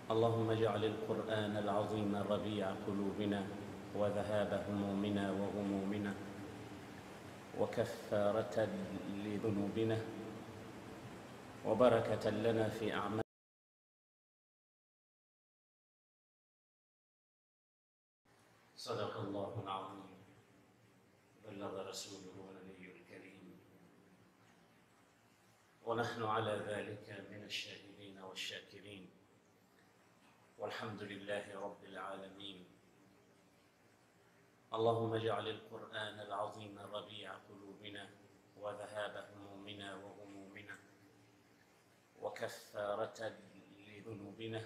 اللهم اجعل القرآن العظيم ربيع قلوبنا وذهاب همومنا وغمومنا وكفارة لذنوبنا وبركة لنا في أعمالنا صدق الله العظيم بلغ رسوله ونبيه الكريم ونحن على ذلك من الشاهدين والشاكرين والحمد لله رب العالمين اللهم اجعل القرآن العظيم ربيع قلوبنا وذهاب همومنا وغمومنا وكفارة لذنوبنا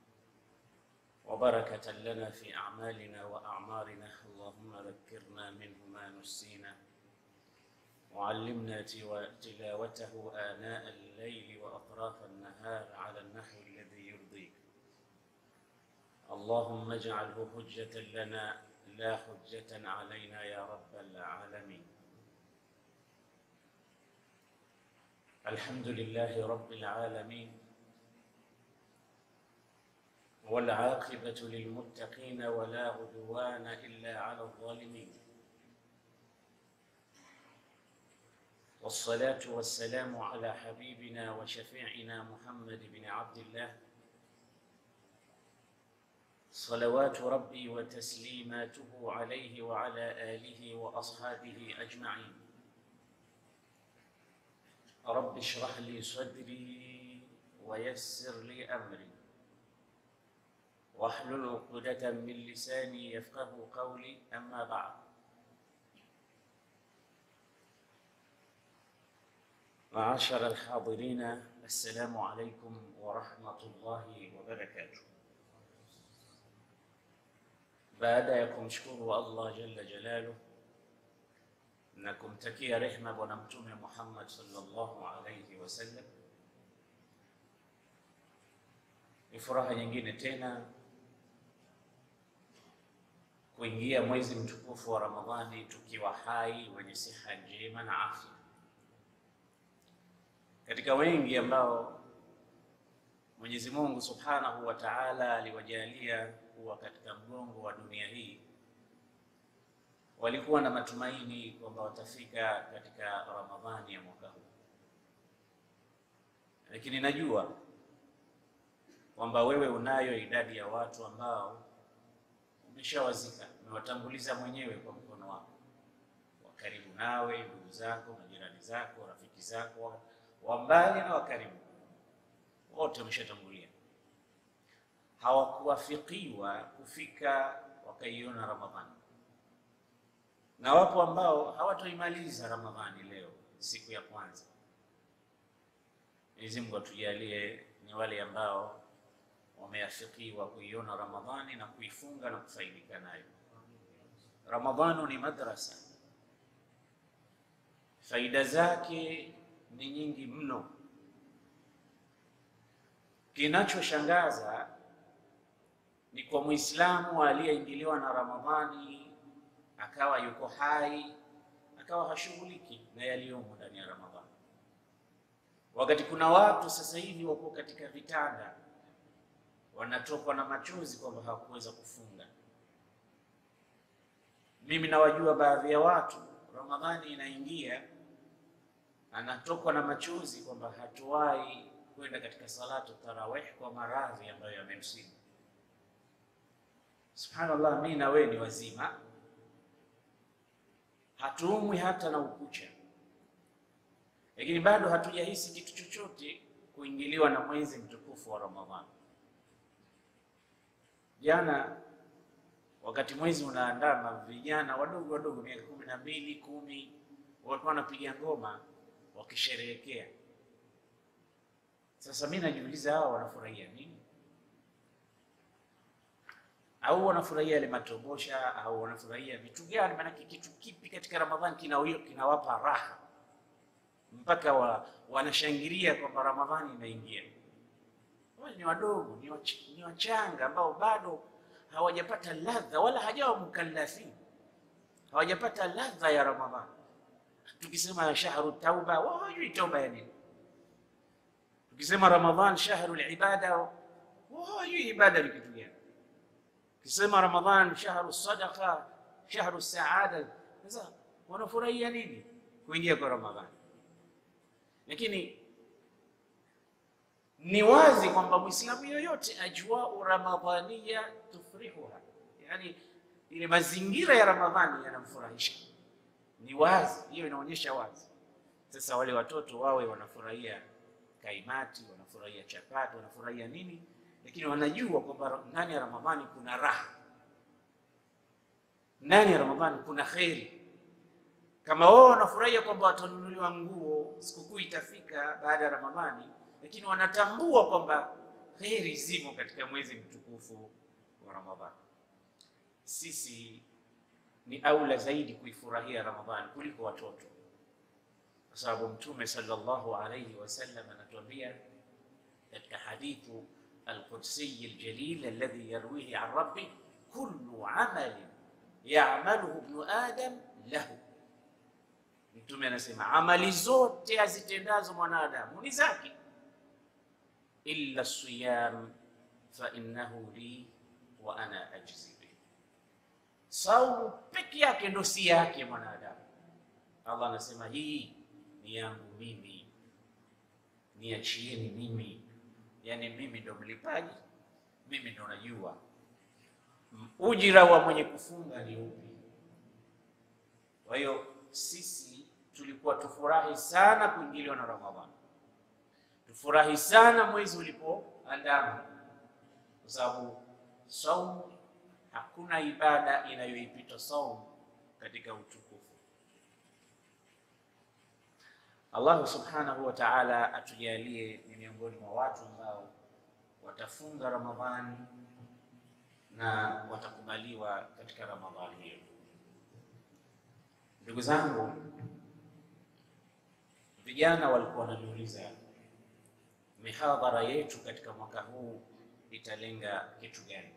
وبركة لنا في أعمالنا وأعمارنا اللهم ذكرنا منه ما نسينا وعلمنا تلاوته آناء الليل وأطراف النهار على النحو الذي يرضيك اللهم اجعله حجة لنا لا حجة علينا يا رب العالمين الحمد لله رب العالمين والعاقبة للمتقين ولا عدوان إلا على الظالمين والصلاة والسلام على حبيبنا وشفيعنا محمد بن عبد الله صلوات ربي وتسليماته عليه وعلى آله وأصحابه أجمعين رب اشرح لي صدري ويسر لي أمري واحلل عقدة من لساني يفقه قولي أما بعد معاشر الحاضرين السلام عليكم ورحمة الله وبركاته baada ya kumshukuru Allah jalla jalalu na kumtakia rehma Bwana Mtume Muhammad sallallahu alayhi wasallam, ni furaha nyingine tena kuingia mwezi mtukufu wa Ramadhani tukiwa hai, wenye siha njema na afya. Katika wengi ambao Mwenyezi Mungu Subhanahu wa Ta'ala aliwajalia kuwa katika mgongo wa dunia hii, walikuwa na matumaini kwamba watafika katika Ramadhani ya mwaka huu, lakini najua kwamba wewe unayo idadi ya watu ambao umeshawazika, umewatanguliza mwenyewe kwa mkono wako, wa karibu nawe, ndugu zako, majirani zako, rafiki zako, wa mbali na wa karibu, wote wameshatangulia hawakuwafikiwa kufika wakaiona Ramadhani, na wapo ambao hawatoimaliza Ramadhani leo siku ya kwanza. Mwenyezi Mungu atujalie ni wale ambao wameafikiwa kuiona Ramadhani na kuifunga na kufaidika nayo. Ramadhani ni madrasa, faida zake ni nyingi mno. Kinachoshangaza ni kwa Muislamu aliyeingiliwa na Ramadhani akawa yuko hai akawa hashughuliki na yaliyomo ndani ya Ramadhani, wakati kuna watu sasa hivi wako katika vitanda wanatokwa na machozi kwamba hawakuweza kufunga. Mimi nawajua baadhi ya watu, Ramadhani inaingia anatokwa na machozi kwamba hatuwahi kwenda katika salatu tarawih kwa maradhi ambayo yamemsibu. Subhanallah, mimi na wewe ni wazima, hatuumwi hata na ukucha, lakini bado hatujahisi kitu chochote kuingiliwa na mwezi mtukufu wa Ramadhani. Jana wakati mwezi unaandama, vijana wadogo wadogo miaka kumi na mbili kumi walikuwa wanapiga ngoma wakisherehekea. Sasa mimi najiuliza, hao wanafurahia nini? au wanafurahia yale matobosha au wanafurahia vitu gani? Maanake kitu kipi katika Ramadhani kinawapa raha mpaka wa, wanashangilia kwamba Ramadhani inaingia? Wale ni wadogo, ni, wach, ni wachanga ambao bado hawajapata ladha wala hajawa mukallafin, hawajapata ladha ya Ramadhani. Tukisema shahru tauba, wao hawajui tauba ya nini. Tukisema Ramadhan shahru libada hawajui ibada ni kitu gani. Kisema Ramadhan shahru sadaqa, shahru saada, sasa wanafurahia nini kuingia kwa Ramadhani? Lakini ni wazi kwamba Muislamu yoyote ajwau ramadhania tufrihuha, yani ile mazingira ya Ramadhani yanamfurahisha. Ni wazi, hiyo inaonyesha wazi. Sasa wale watoto wawe wanafurahia kaimati, wanafurahia chapati, wanafurahia nini, lakini wanajua kwamba ndani ya Ramadhani kuna raha, ndani ya Ramadhani kuna kheri. Kama wao wanafurahia kwamba watanunuliwa nguo, sikukuu itafika baada ya Ramadhani, lakini wanatambua kwamba kheri zimo katika mwezi mtukufu wa Ramadhani. Sisi ni aula zaidi kuifurahia Ramadhani kuliko watoto, kwa sababu Mtume sallallahu alayhi wasallam anatuambia katika hadithu alqudsiy aljalil alladhi yarwihi an rabbi kullu amalin ya'maluhu ibnu adam lahu Mtume anasema amali zote azitendazo mwanadamu ni zake, illa siyam fa innahu li wa ana ajzi bih, saumu peke yake ndo si yake mwanadamu. Allah anasema hii ni yangu mimi, niachieni mimi, yani mimi ndo mlipaji, mimi ndo najua ujira wa mwenye kufunga ni upi. Kwa hiyo sisi tulikuwa tufurahi sana kuingiliwa na Ramadhani, tufurahi sana mwezi ulipoandama, kwa sababu saumu, hakuna ibada inayoipita saumu katika utukufu. Allahu subhanahu wa ta'ala atujalie ni miongoni mwa watu ambao watafunga Ramadhani na watakubaliwa katika Ramadhani hiyo. Ndugu zangu, vijana walikuwa wananiuliza mihadhara yetu katika mwaka huu italenga kitu gani?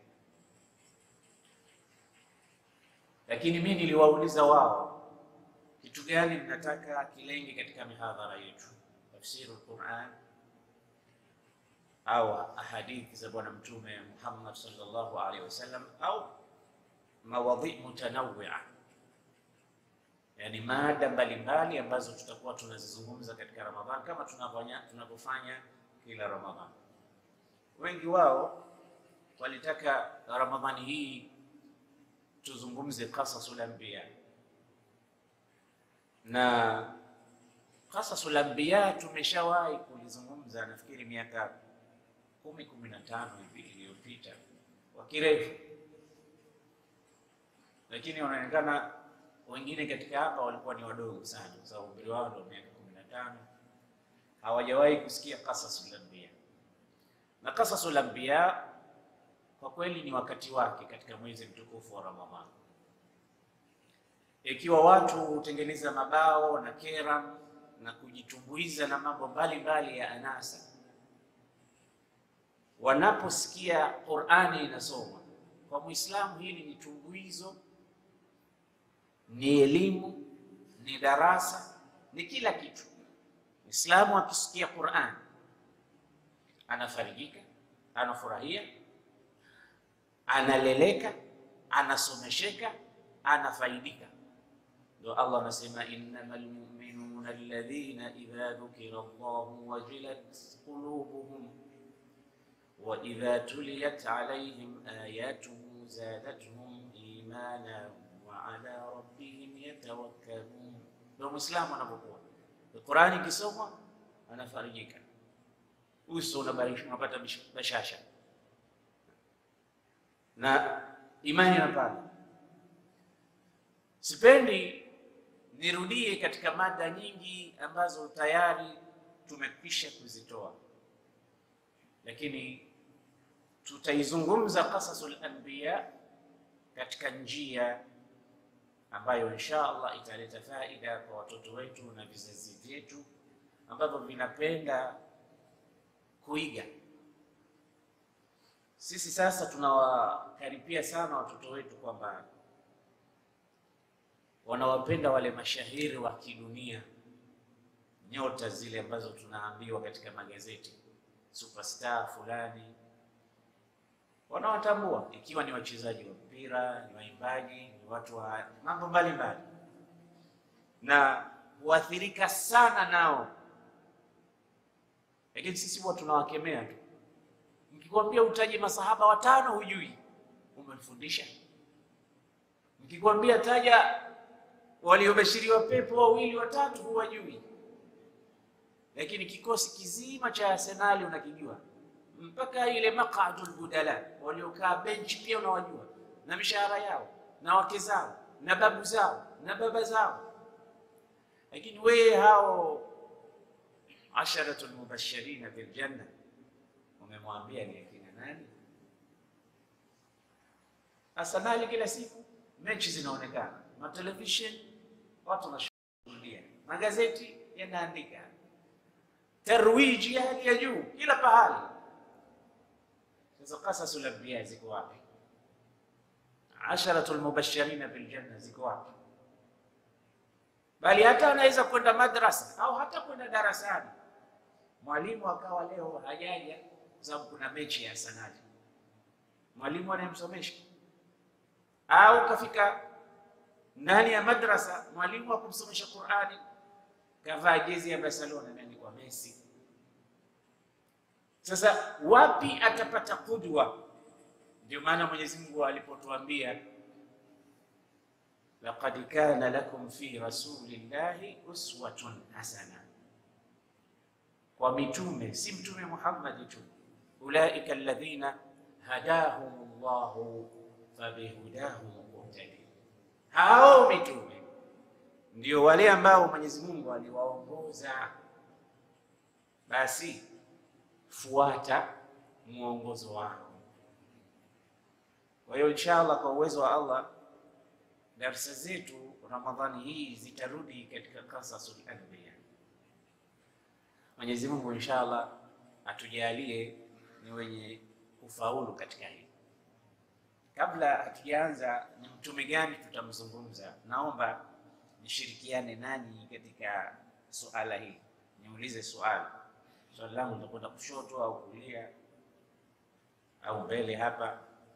Lakini mimi niliwauliza wao, kitu gani mnataka kilenge katika mihadhara yetu, tafsiru Qur'an au ahadithi za Bwana Mtume Muhammad sallallahu alaihi wasallam au mawadhi mutanawwi'a Yani mada mbalimbali ambazo tutakuwa tunazizungumza katika Ramadhani kama tunavyofanya tunavyofanya kila Ramadhani. Wengi wao walitaka Ramadhani hii tuzungumze qasasul anbiya, na qasasul anbiya tumeshawahi kulizungumza nafikiri miaka kumi kumi na tano hivi iliyopita kwa kirefu, lakini wanaonekana wengine katika hapa walikuwa ni wadogo sana, kwa sababu umri wao ndio miaka kumi na tano. Hawajawahi kusikia qasasul anbiya, na qasasul anbiya kwa kweli ni wakati wake katika mwezi mtukufu wa Ramadhani. Ikiwa watu hutengeneza mabao na kera na kujitumbuiza na mambo mbalimbali ya anasa, wanaposikia Qur'ani inasoma kwa Muislamu, hili ni tumbuizo ni elimu, ni darasa, ni kila kitu. Muislamu akisikia Qur'an anafarijika, anafurahia, analeleka, anasomesheka, anafaidika. Ndio Allah anasema innamal mu'minuna alladhina idha dhukira Allahu wajilat qulubuhum wa idha tuliyat alayhim ayatuhu zadatuhum imana ala rabbihim yatawakkalun. Ndio Muislamu anapokuwa Qur'ani ikisomwa anafarijika, uso unapata bashasha na imani inapanda. Sipendi nirudie katika mada nyingi ambazo tayari tumekwisha kuzitoa, lakini tutaizungumza qasasul anbiya katika njia ambayo insha Allah italeta faida kwa watoto wetu na vizazi vyetu ambavyo vinapenda kuiga. Sisi sasa tunawakaripia sana watoto wetu kwamba wanawapenda wale mashahiri wa kidunia, nyota zile ambazo tunaambiwa katika magazeti, superstar fulani wanawatambua, ikiwa ni wachezaji wa mpira, ni waimbaji, ni watu wa mambo mbalimbali, na huathirika sana nao, lakini sisi huwa tunawakemea tu. Mkikwambia utaje masahaba watano, hujui, umemfundisha. Mkikwambia taja waliobashiriwa pepo wawili watatu, huwajui lakini kikosi kizima cha Arsenali unakijua, mpaka ile maqadul budala waliokaa benchi pia unawajua, na mishahara yao na wake zao na babu zao na baba zao. Lakini wewe hao asharatul mubashirina bil janna umemwambia ni akina nani? Arsenali kila siku mechi zinaonekana, matelevisheni watu wanashuhudia, magazeti yanaandika tarwiji ya hali ya juu kila pahali. Sasa qasasul anbiya ziko wapi? Asharatul mubashirina bil janna ziko wapi? Bali hata anaweza kwenda madrasa au hata kwenda darasani, mwalimu akawa leo hajaja kwa sababu kuna mechi ya Arsenal, mwalimu anayemsomesha au kafika ndani ya madrasa, mwalimu akumsomesha Qur'ani kavaa jezi ya Barcelona imeandikwa Messi. Sasa wapi atapata kudwa? Ndio maana Mwenyezi Mungu alipotuambia laqad kana lakum fi rasulillahi uswatun hasana, kwa mitume, si mtume Muhammad tu, ulaika alladhina hadahum llahu fabihudahum muqtadi, hao mitume ndio wale ambao Mwenyezi Mungu aliwaongoza, basi fuata mwongozo wao. Kwa hiyo inshallah, kwa uwezo wa Allah, darsa zetu Ramadhani hii zitarudi katika qasasul anbiya. Mwenyezi Mungu inshallah atujalie ni wenye kufaulu katika hili. Kabla hatujaanza, ni mtume gani tutamzungumza, naomba nishirikiane nanyi katika suala hili. Niulize swali, swali langu litakwenda kushoto au kulia au mbele hapa.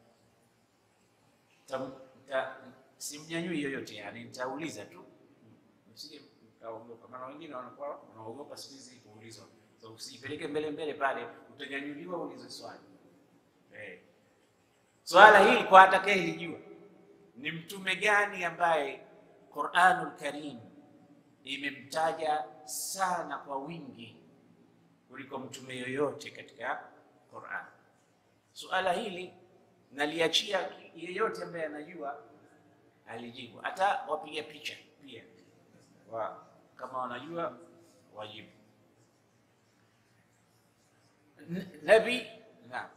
Simnyanyui yoyote, yani nitauliza tu, msije mkaogopa, maana wengine wanakuwa wanaogopa siku hizi kuulizwa. So usipeleke mbele mbele pale, utanyanyuliwa ulize swali eh. Swala hili kwa atakayelijua ni mtume gani ambaye Qur'anul Karim imemtaja sana kwa wingi kuliko mtume yoyote katika Qur'an. Suala hili naliachia yeyote ambaye anajua alijibu, hata wapiga picha pia wa, kama wanajua wajibu. Nabi naam,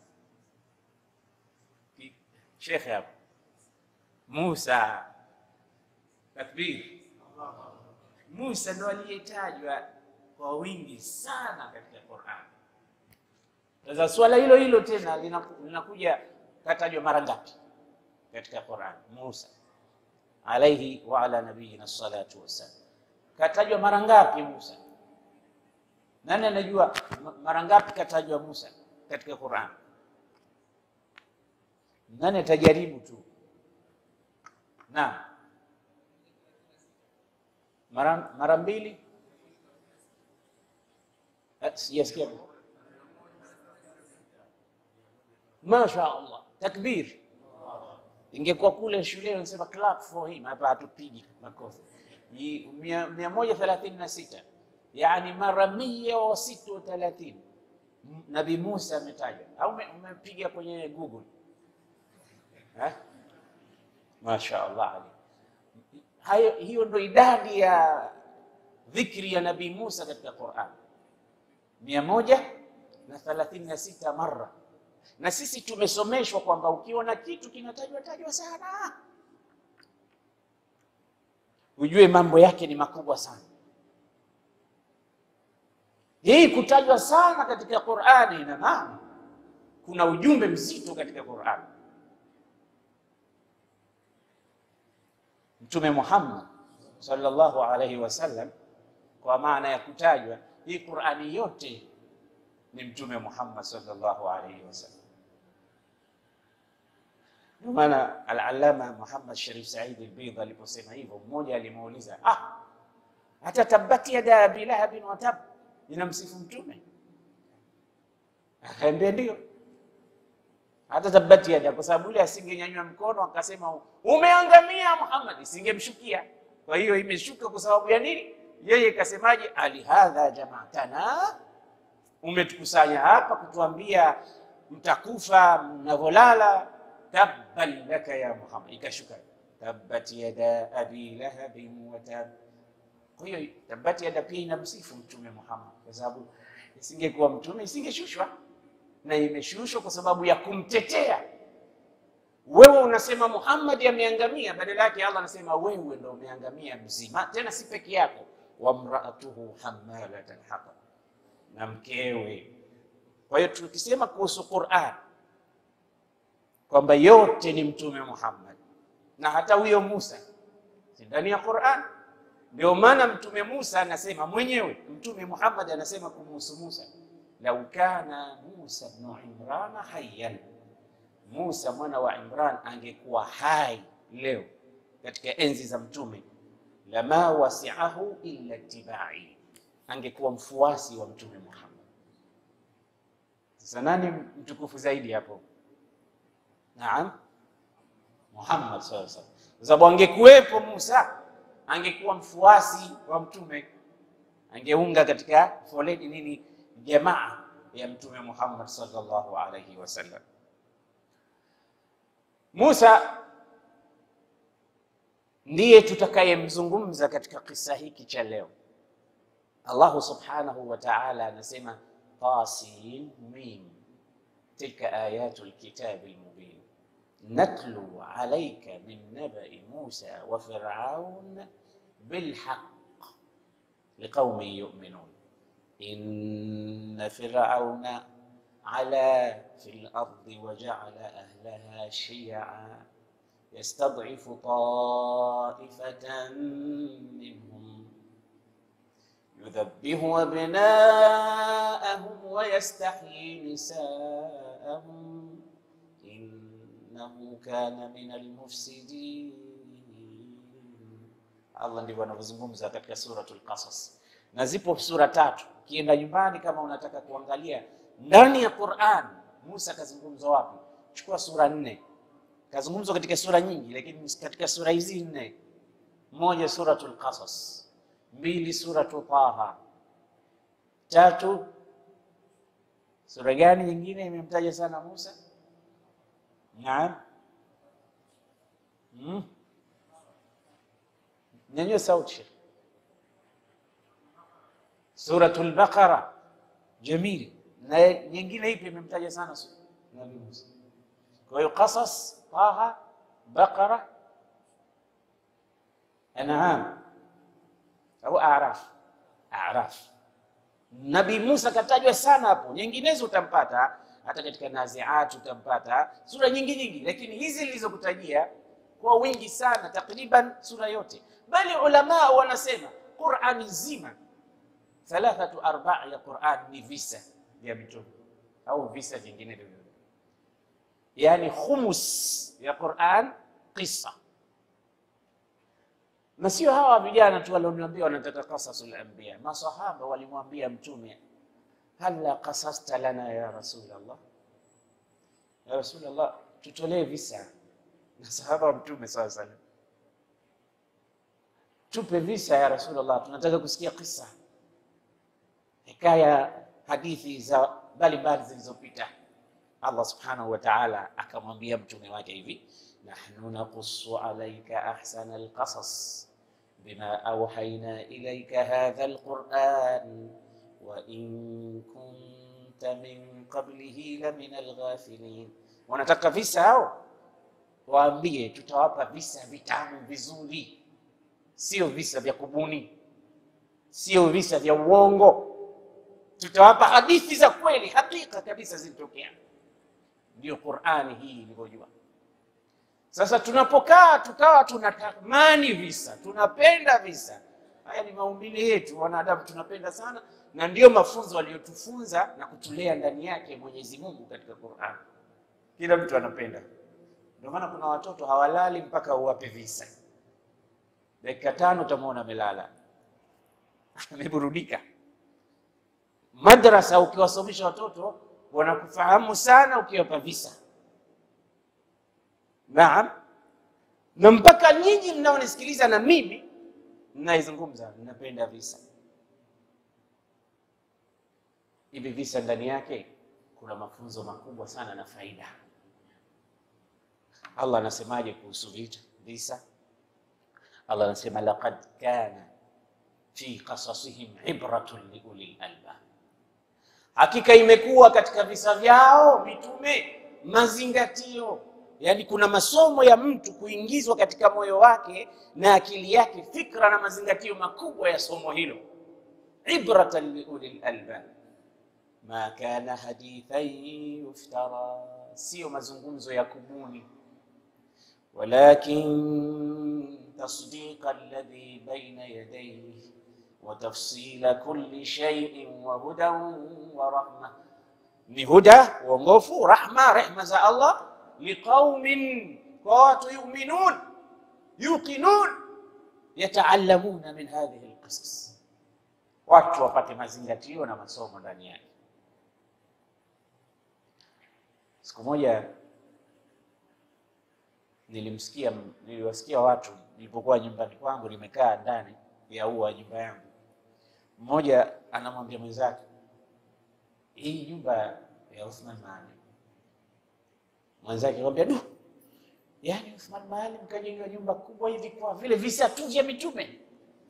shekhe hapo Musa Takbir. Musa ndo aliyetajwa kwa wingi sana katika Qur'an. Sasa swala hilo hilo tena linakuja, katajwa mara ngapi katika Qur'an? Musa alaihi wa ala nabiyina salatu wassalam, katajwa mara ngapi Musa? Nani anajua mara ngapi katajwa Musa katika Qur'an? Nani atajaribu tu? Naam. Mara mara mbili, sijasikia. Masha Allah, takbir. Ingekuwa kule shule wanasema clap for him, hapa hatupigi makofi. mia moja thelathini na sita yani mara mia wa sita wa thelathini Nabii Musa ametajwa, au umepiga kwenye Google eh? Masha Allah hayo hiyo ndo idadi ya dhikri ya Nabii Musa katika Qur'an, mia moja na thelathini na sita mara. Na sisi tumesomeshwa kwamba ukiona kitu kinatajwa tajwa sana, ujue mambo yake ni makubwa sana. Hii kutajwa sana katika Qur'ani ina maana kuna ujumbe mzito katika Qur'ani. Mtume Muhammad sallallahu alaihi wasallam, kwa maana ya kutajwa hii Qur'ani yote ni Mtume Muhammad sallallahu alaihi wasallam. Ndio maana al-Allama Muhammad Sharif Said al-Bidhi aliposema hivyo, mmoja alimuuliza ah, hata tabbat yada abi lahabin wa tab, inamsifu mtume? Akaambia ndio, hata tabbat yada, kwa sababu yule asingenyanyua mkono akasema umeangamia Muhammad, isingemshukia. Kwa hiyo imeshuka kwa sababu ya nini? Yeye kasemaje? alihadha jamaatana, umetukusanya hapa kutuambia mtakufa mnavyolala. Tabban laka ya Muhammad, ikashuka tabbat yada abi lahabin wa tab. Kwa hiyo tabbat yada pia inamsifu mtume Muhammad, kwa sababu isingekuwa mtume isingeshushwa, na imeshushwa kwa sababu ya kumtetea. Wewe unasema Muhammad ameangamia, badala yake Allah anasema wewe ndo umeangamia mzima, tena si peke yako. Wamraatuhu hammalat alhatab, na mkewe. Kwa hiyo tukisema kuhusu Qur'an kwamba yote ni mtume Muhammad na hata huyo Musa si ndani ya Qur'an. Ndio maana mtume Musa anasema mwenyewe, mtume Muhammad anasema kumhusu Musa, lau kana Musa ibn Imran hayyan, Musa mwana wa Imran angekuwa hai leo katika enzi za mtume, lama wasi'ahu illa ittibai, angekuwa mfuasi wa mtume Muhammad. Sasa nani mtukufu zaidi hapo? Naam, Muhammad sallallahu alaihi wasallam, kwa sababu angekuwepo Musa angekuwa mfuasi wa mtume, angeunga katika foleni nini, jamaa ya mtume Muhammad sallallahu alaihi wasallam. Musa ndiye tutakayemzungumza katika kisa hiki cha leo. Allahu subhanahu wa ta'ala anasema Tasin mim tilka ayatu lkitabi lmubin natlu alayka min nabai Musa wa Firaun bilhaq liqaumin yu'minun inna firauna ala fil ardi wa ja'ala ahlaha shi'a yastad'ifu ta'ifatan minhum yudhabbihu abna'ahum wa yastahyi nisa'ahum innahu kana minal mufsidin. Allah ndivyo anavyozungumza katika suratul Qasas, na zipo sura tatu. Ukienda nyumbani, kama unataka kuangalia ndani ya Qur'an Musa kazungumzwa wapi, chukua sura nne. Kazungumzwa katika sura nyingi, lakini katika sura hizi nne, moja suratul Qasas, mbili suratu Taha, tatu sura gani nyingine imemtaja sana Musa? Naam, hmm? Nyanyua sauti. Suratul Baqara, jamil. Na nyingine ipi imemtaja sana Nabii Musa? Kwa hiyo Qasas, Taha, Baqara, An'am au Araf. Araf, Nabii Musa katajwa sana hapo, nyinginezo utampata hata katika Naziat utampata sura nyingi nyingi, lakini hizi nilizokutajia kwa wingi sana, takriban sura yote. Bali ulama wanasema Qur'ani nzima thalathatu arba ya Qur'an ni visa vya mitume au visa vingine vyovyote, yani khumus ya Qur'an qissa. Na sio hawa vijana tu walioniambia wanataka qasasul anbiya, masahaba walimwambia mtume Hala qasasta lana ya Rasulullah, ya Rasulullah, tutolee visa na sahaba wa mtume sawa sana, tupe visa ya Rasulullah, tunataka kusikia kisa, hikaya, hadithi za mbalimbali zilizopita. Allah subhanahu wa ta'ala akamwambia mtume wake hivi, nahnu naqussu alayka ahsana alqasas bima awhayna ilayka hadha alquran wa in kunta min qablihi la min alghafilin. Wanataka visa hao, waambie tutawapa visa vitamu vizuri, sio visa vya kubuni, sio visa vya uongo. Tutawapa hadithi za kweli, hakika kabisa zilitokea. Ndio Qur'ani hii ilivyojua. Sasa tunapokaa tukawa tunatamani visa, tunapenda visa, haya ni maumbile yetu wanadamu, tunapenda sana na ndiyo mafunzo aliyotufunza na kutulea ndani yake Mwenyezi Mungu katika Qur'an. Kila mtu anapenda Ndio maana kuna watoto hawalali mpaka uwape visa. Dakika tano utamwona amelala ameburudika. Madrasa ukiwasomesha watoto wanakufahamu sana ukiwapa visa. Naam, na mpaka nyinyi mnaonisikiliza na mimi mnaizungumza, mnapenda visa. Hivi visa ndani yake kuna mafunzo makubwa sana na faida. Allah anasemaje kuhusu vita visa? Allah anasema laqad kana fi qasasihim ibratun liulil albab, hakika imekuwa katika visa vyao mitume mazingatio, yaani kuna masomo ya mtu kuingizwa katika moyo wake na akili yake, fikra na mazingatio makubwa ya somo hilo. Ibratan liulil albab ma kana hadithan yuftara, sio mazungumzo ya kubuni walakin tasdiqa alladhi baina yadayhi wa tafsila kulli shay'in wa hudan wa rahma, ni huda uongofu, rahma rehma za Allah, liqaumin, kwa watu yuminun yuqinun, yataallamuna min hadhihi alqisas, watu wapate mazingatio na masomo ndani yake. Siku moja nilimsikia niliwasikia watu nilipokuwa nyumbani kwangu, nimekaa ndani ya ua nyumba yangu, mmoja anamwambia mwenzake, hii nyumba ya Uthman Maalim. Mwenzake akamwambia du, yaani Uthman Maalim kajenga nyumba kubwa hivi kwa vile visa tu vya mitume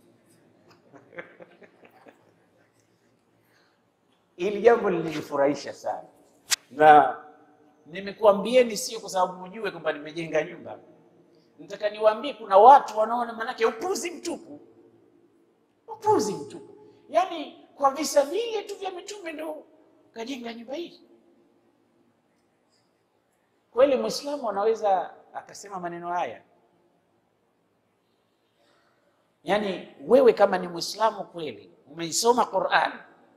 Hili jambo lilinifurahisha sana, na nimekuambieni sio kwa sababu mjue kwamba nimejenga nyumba. Nataka niwaambie kuna watu wanaona, manake upuzi mtupu, upuzi mtupu. Yaani kwa visa vile tu vya mitume ndo kajenga nyumba hii. Kweli Muislamu anaweza akasema maneno haya? Yaani wewe kama ni Muislamu kweli, umeisoma Qur'an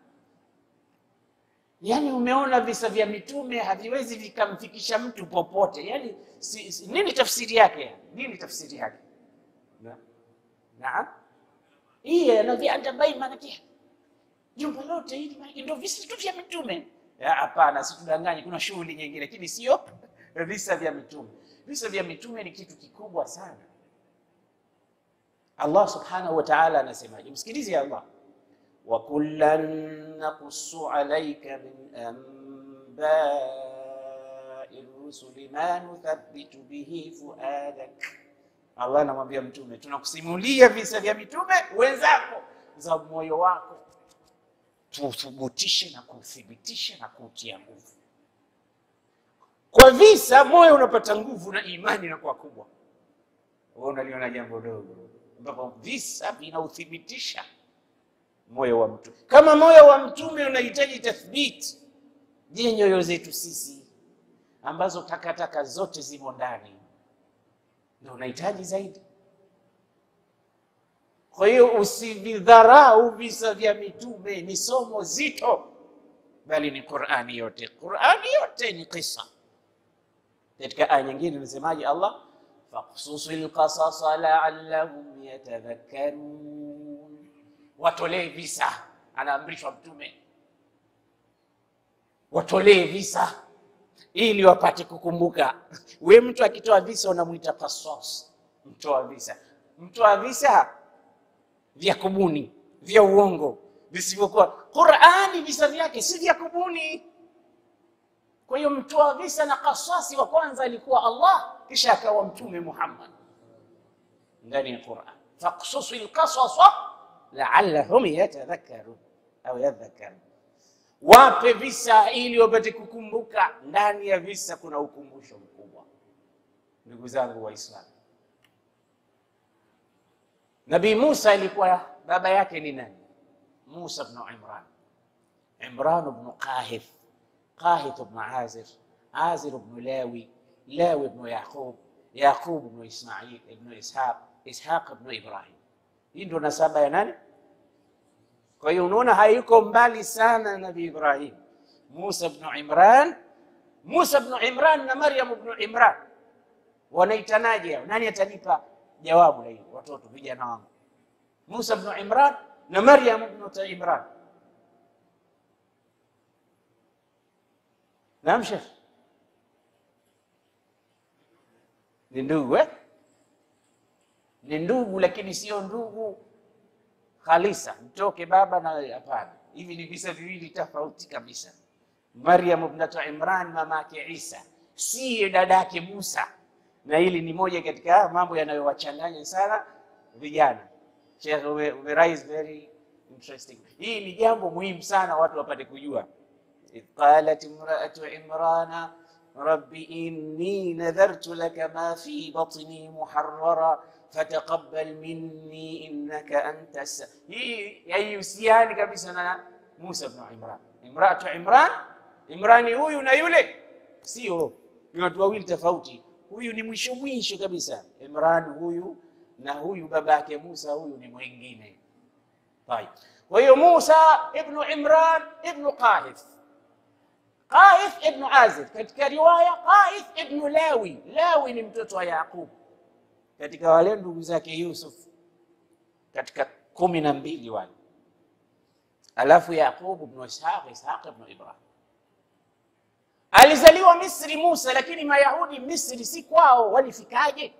Yaani umeona visa vya mitume haviwezi vikamfikisha mtu popote. Yaani si, si, nini tafsiri yake? Nini tafsiri yake? Na naam, hii anaviandabai maanake jumba lote hili maanake ndio visa tu vya mitume. Hapana, situdanganye, kuna shughuli nyingine, lakini sio visa vya mitume. Visa vya mitume ni kitu kikubwa sana. Allah subhanahu wa ta'ala anasemaje? Msikilize Allah wa kullan naqussu alayka min anba'i rusuli ma nuthabbitu bihi fuadak. Allah anamwambia mtume, tunakusimulia visa vya mitume wenzako za moyo wako, tuthubutishe na kuthibitisha na kutia nguvu. Kwa visa moyo unapata nguvu na imani inakuwa kubwa. Wewe unaliona jambo dogo, ambapo visa vinauthibitisha moyo wa mtu. Kama moyo wa mtume unahitaji tathbiti, je, nyoyo zetu sisi ambazo takataka zote zimo ndani ndio unahitaji zaidi? Kwa hiyo usividharau visa vya mitume, ni somo zito, bali ni Qur'ani yote. Qur'ani yote ni kisa. Katika aya nyingine inasemaje Allah, faqsusil qasasa la'allahum yatadhakkarun Watolee visa, anaamrishwa mtume, watolee visa ili wapate kukumbuka. We mtu akitoa visa unamwita qasas, mtoa visa. Mtoa visa vya kubuni, vya uongo, visivyokuwa Qur'ani. Visa vyake si vya kubuni. Kwa hiyo mtoa visa na qasasi wa kwanza alikuwa Allah, kisha akawa Mtume Muhammad ndani ya Qur'an, faqsusil qasasa laallahum yatadhakkarun au yadhakkarun, wape visa ili wapate kukumbuka. Ndani ya visa kuna ukumbusho mkubwa. Ndugu zangu Waislamu, Nabii Musa ilikuwa baba yake ni nani? Musa bnu Imran, Imran bnu Qahith, Qahith bnu Azir, Azir bnu Lawi, Lawi bnu Yaqub, Yaqub bnu Ismail ibnu Ishaq, Ishaq bnu Ibrahim. Hii ndio nasaba ya nani? Kwa hiyo unaona hayuko mbali sana Nabii Ibrahim. Musa bnu Imran, Musa bnu Imran na Maryam bnu Imran wanaitanaje hao? Nani atanipa jawabu la hilo? Watoto vijana wangu, Musa ibn Imran na Maryam ibn Imran. Naam Sheikh, ni ndugu eh? Ni ndugu, lakini sio ndugu khalisa, mtoke baba na hapana. Hivi ni visa viwili tofauti kabisa. Maryam ibnatu Imran, mama yake Isa, si dada yake Musa, na hili ni moja katika mambo yanayowachanganya sana vijana. Sheikh, ume, ume raise very interesting. Hii ni jambo muhimu sana watu wapate kujua. idh qalat imraatu imrana rabbi inni nadhartu laka ma fi batni muharrara fataqabbal minni innaka anta sa. Hii haihusiani kabisa na Musa ibn Imran. Imraatu Imran, Imrani huyu na yule sio, ni watu wawili tofauti. Huyu ni mwisho mwisho kabisa, Imran huyu na huyu baba yake Musa, huyu ni mwingine. Tayeb, kwa hiyo Musa ibnu Imran ibnu Qahith, Qahith ibnu Azib, katika riwaya Qahith ibnu Lawi. Lawi ni mtoto wa Yaqub katika wale ndugu zake Yusuf, katika kumi na mbili wale, alafu Yaqub ibnu Ishaq, Ishaq ibnu Ibrahim. Alizaliwa Misri Musa, lakini Mayahudi Misri si kwao, walifikaje?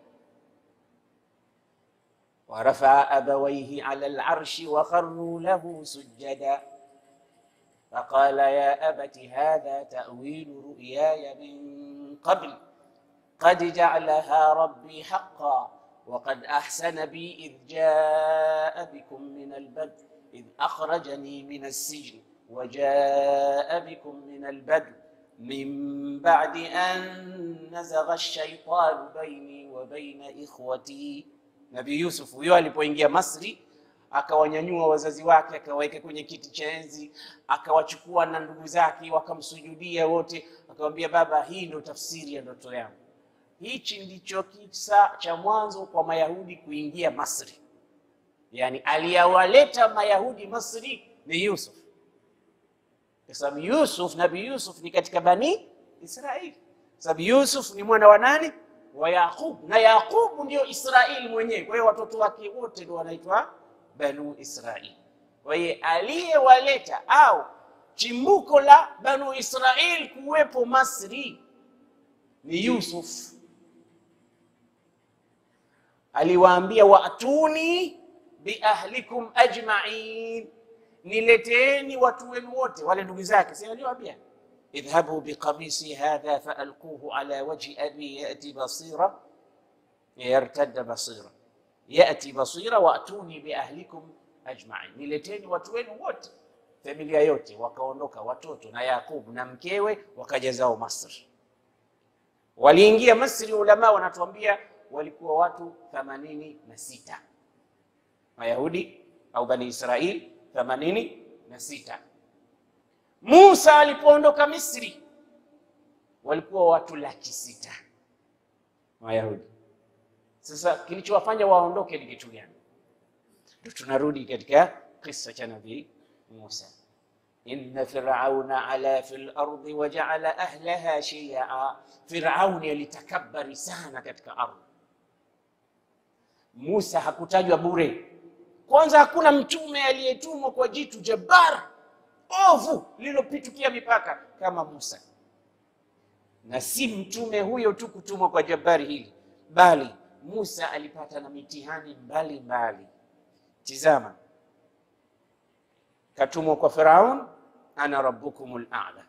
warafaa abawaihi ala larshi wakharuu lahu sujada faqala ya abati hadha tawilu ruyaya min qabl qad jacalaha rabbi haqa وقد أحسن بي إذ جاء بكم من البدو إذ أخرجني من السجن وجاء بكم من البدو من بعد أن نزغ الشيطان بيني وبين إخوتي Nabii Yusuf huyo alipoingia Masri akawanyanyua wazazi wake akawaweka kwenye kiti cha enzi, akawachukua na ndugu zake wakamsujudia wote, akamwambia baba, hii ndio tafsiri ya ndoto yangu. Hichi ndicho kisa cha mwanzo kwa Mayahudi kuingia Masri, yaani aliyawaleta Mayahudi Masri ni Yusuf, kwa sababu Yusuf, Nabii Yusuf ni katika Bani Israili, sababu Yusuf ni mwana wa nani? wa Yaqub na Yaqub ndio Israeli mwenyewe. Kwa hiyo watoto wake wote ndio wanaitwa Banu Israili. Kwa hiyo aliyewaleta au chimbuko la Banu Israili kuwepo Masri ni Yusuf. Aliwaambia, waatuni biahlikum ajmain, nileteeni watu wenu wote, wale ndugu zake, si aliwaambia idhhabu biqamisi hadha faalquhu ala wajhi abi yati basira yartadda basira yati basira waatuni biahlikum ajmain, nileteni watu wenu wote, familia yote. Wakaondoka watoto na Yaqubu na mkewe wakaja zao Masri. Waliingia Masri, ulama wanatuambia walikuwa watu themanini na sita Mayahudi au Bani Israil themanini na sita. Musa alipoondoka Misri walikuwa watu laki sita Wayahudi. Sasa kilichowafanya waondoke ni kitu gani? Ndio tunarudi katika kisa cha Nabii Musa, inna firauna ala fil ardi wajaala ahlaha shia. Firauni alitakabari sana katika ardhi. Musa hakutajwa bure. Kwanza hakuna mtume aliyetumwa kwa jitu jabbar ovu lililopitukia mipaka kama Musa, na si mtume huyo tu kutumwa kwa jabari hili, bali Musa alipata na mitihani mbalimbali. Tizama, katumwa kwa Firaun, ana rabbukumul a'la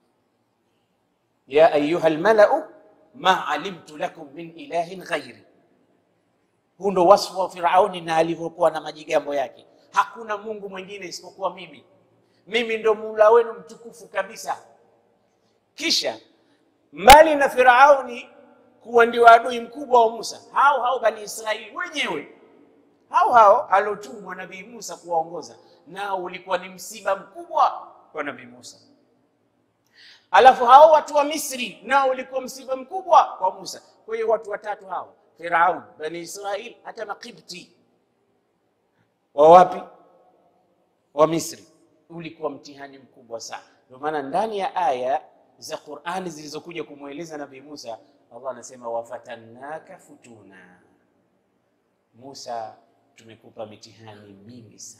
ya ayuha almalau ma alimtu lakum min ilahin ghairi. Huu ndo wasfu wa Firauni na alivyokuwa na majigambo yake, hakuna Mungu mwingine isipokuwa mimi mimi ndo Mola wenu mtukufu kabisa. Kisha mbali na Firauni kuwa ndio adui mkubwa wa Musa, hao hao Bani Israili wenyewe hao hao aliotumwa Nabii Musa kuwaongoza, nao ulikuwa ni msiba mkubwa kwa Nabii Musa. Alafu hao watu wa Misri nao ulikuwa msiba mkubwa kwa Musa. Kwa hiyo watu watatu hao, Firaun, Bani Israili, hata Makibti wa wapi? Wa Misri ulikuwa mtihani mkubwa sana. Ndio maana ndani ya aya za Qur'ani zilizokuja kumweleza Nabii Musa, Allah anasema wafatannaka futuna, Musa tumekupa mitihani mingi sana.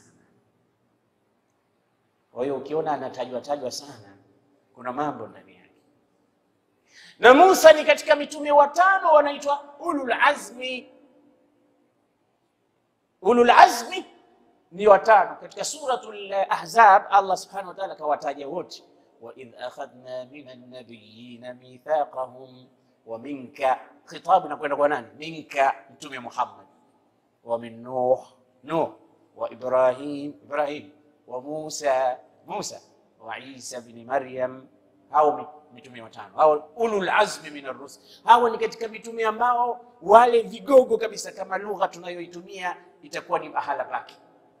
Kwa hiyo ukiona anatajwa tajwa sana, kuna mambo ndani yake. Na Musa ni katika mitume watano wanaitwa ulul azmi. Ulul azmi ni watano katika suratul Ahzab. Allah subhanahu wa ta'ala kawataja wote, wa idh akhadna minan nabiyina mithaqahum wa minka, khitabu inakwenda kwa nani? Minka, mtume Muhammad, wa min Nuh, Nuh, wa Ibrahim, Ibrahim, wa Musa, Musa, wa Isa bin Maryam. Hao mitume watano hao, ulul azmi min ar-rusul. Hawa ni katika mitume ambao wale vigogo kabisa, kama lugha tunayoitumia itakuwa ni mahala pake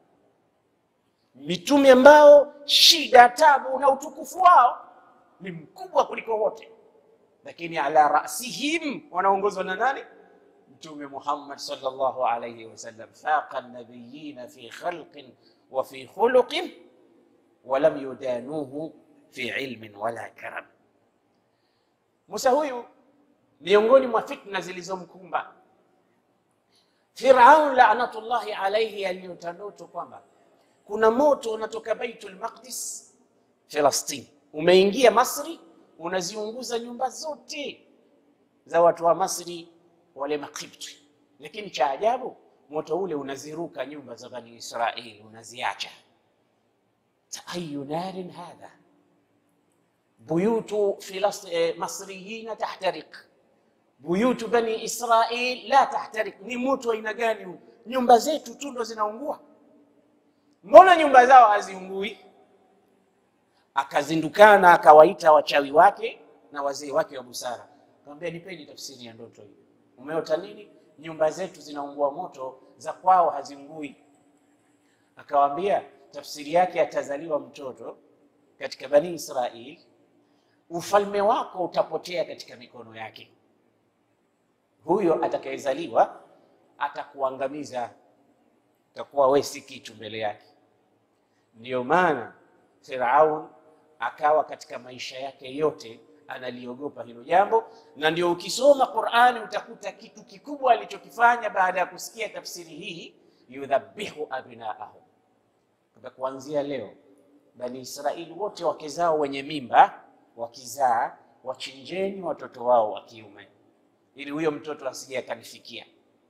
mitume ambao shida, tabu na utukufu wao ni mkubwa kuliko wote, lakini ala rasihim wanaongozwa na nani? Mtume Muhammad sallallahu alayhi wasallam, faqa nabiyina fi khalqin wa fi khuluqin wa lam yudanuhu fi ilmin wala karam. Musa huyu miongoni mwa fitna zilizomkumba Firaun laanatullahi alayhi, aliyota ndoto kwamba kuna moto unatoka Baitul Maqdis Falastini, umeingia Masri, unaziunguza nyumba zote za watu wa Masri wale Makipti. Lakini cha ajabu moto ule unaziruka nyumba za Bani Israili, unaziacha. ayu narin hadha buyutu masriyina tahtariq buyutu Bani Israil la tahtariq. Ni moto aina gani? Nyumba zetu tu ndo zinaungua Mbona nyumba zao haziungui? Akazindukana akawaita wachawi wake na wazee wake wa busara, akamwambia nipeni tafsiri ya ndoto hii, umeota nini? Nyumba zetu zinaungua moto, za kwao haziungui. Akawaambia tafsiri yake, atazaliwa mtoto katika Bani Israil, ufalme wako utapotea katika mikono yake. Huyo atakayezaliwa atakuangamiza takuwa we si kitu mbele yake. Ndiyo maana Firaun akawa katika maisha yake yote analiogopa hilo jambo, na ndio ukisoma Qur'ani utakuta kitu kikubwa alichokifanya baada ya kusikia tafsiri hii, yudhabihu abnaahum, kwa kuanzia leo Bani Israili wote wake zao wenye mimba wakizaa, wachinjeni watoto wao wa kiume, ili huyo mtoto asije akanifikia.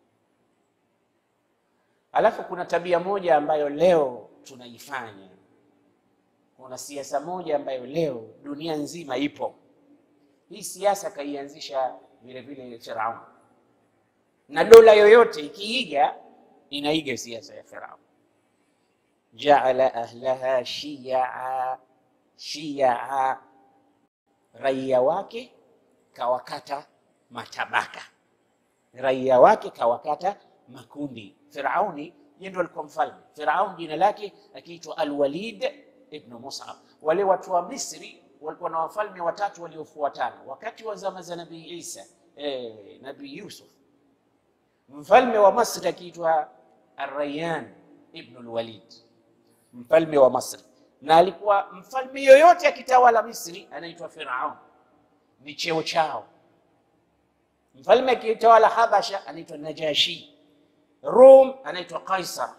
Alafu kuna tabia moja ambayo leo tunaifanya. Kuna siasa moja ambayo leo dunia nzima ipo. Hii siasa kaianzisha vile vile Firaun, na dola yoyote ikiiga inaiga siasa ya Firaun. Jaala ahlaha shia shia, raia wake kawakata matabaka, raia wake kawakata makundi. Firauni yeye ndo alikuwa mfalme. Firaun jina lake akiitwa Alwalid ibn Mus'ab. Wale watu wa Misri walikuwa na wafalme watatu waliofuatana wakati wa zama za Nabii Isa, eh, Nabii Yusuf. Mfalme wa Masri akiitwa Arrayan ibn Alwalid, mfalme wa Masri, na alikuwa mfalme yoyote akitawala Misri anaitwa Firaun, ni cheo chao. Mfalme akitawala Habasha anaitwa Najashi Rum anaitwa Kaisar.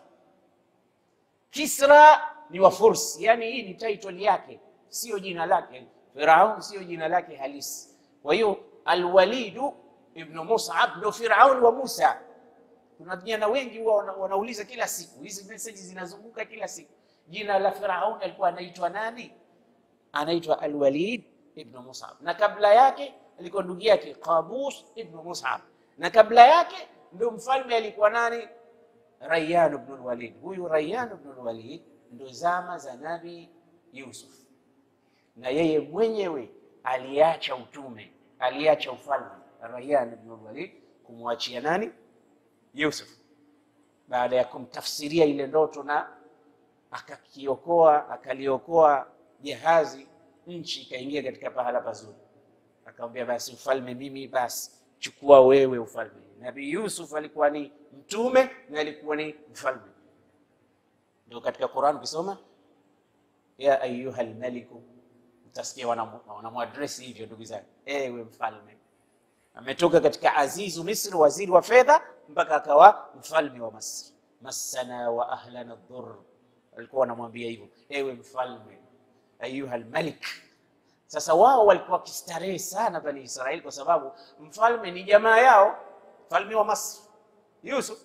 Kisra ni wa Furs, yani hii ni title yake, sio jina lake. Firaun sio jina lake halisi. Kwa hiyo Alwalid ibn Mus'ab ndo Firaun wa Musa. Kuna vijana wengi huwa wana, wanauliza kila siku, hizi message zinazunguka kila siku, jina la Firaun alikuwa anaitwa nani? Anaitwa Alwalid ibn Mus'ab, na kabla yake alikuwa ndugu yake Qabus ibn Mus'ab, na kabla yake ndio mfalme alikuwa nani? Rayyan ibn al-Walid. Huyu Rayyan ibn al-Walid ndio zama za Nabi Yusuf, na yeye mwenyewe aliacha utume, aliacha ufalme. Rayyan ibn al-Walid kumwachia nani? Yusuf, baada ya kumtafsiria ile ndoto na akakiokoa, akaliokoa jahazi, nchi ikaingia katika pahala pazuri. Akamwambia basi ufalme mimi, basi chukua wewe ufalme. Nabii Yusuf alikuwa ni mtume na alikuwa ni mfalme. Ndio katika Qur'an ukisoma, ya ayuha almaliku Utasikia wanamwadresi hivyo, ndugu zangu, ewe mfalme. Ametoka katika azizu Misri, waziri wa fedha, mpaka akawa mfalme wa Misri. Massana wa ahlana dhur, walikuwa wanamwambia hivyo, ewe mfalme, ayuha almalik. Sasa wao walikuwa wakistarehe sana Bani Israeli, kwa sababu mfalme ni jamaa yao, mfalme wa Misri Yusuf,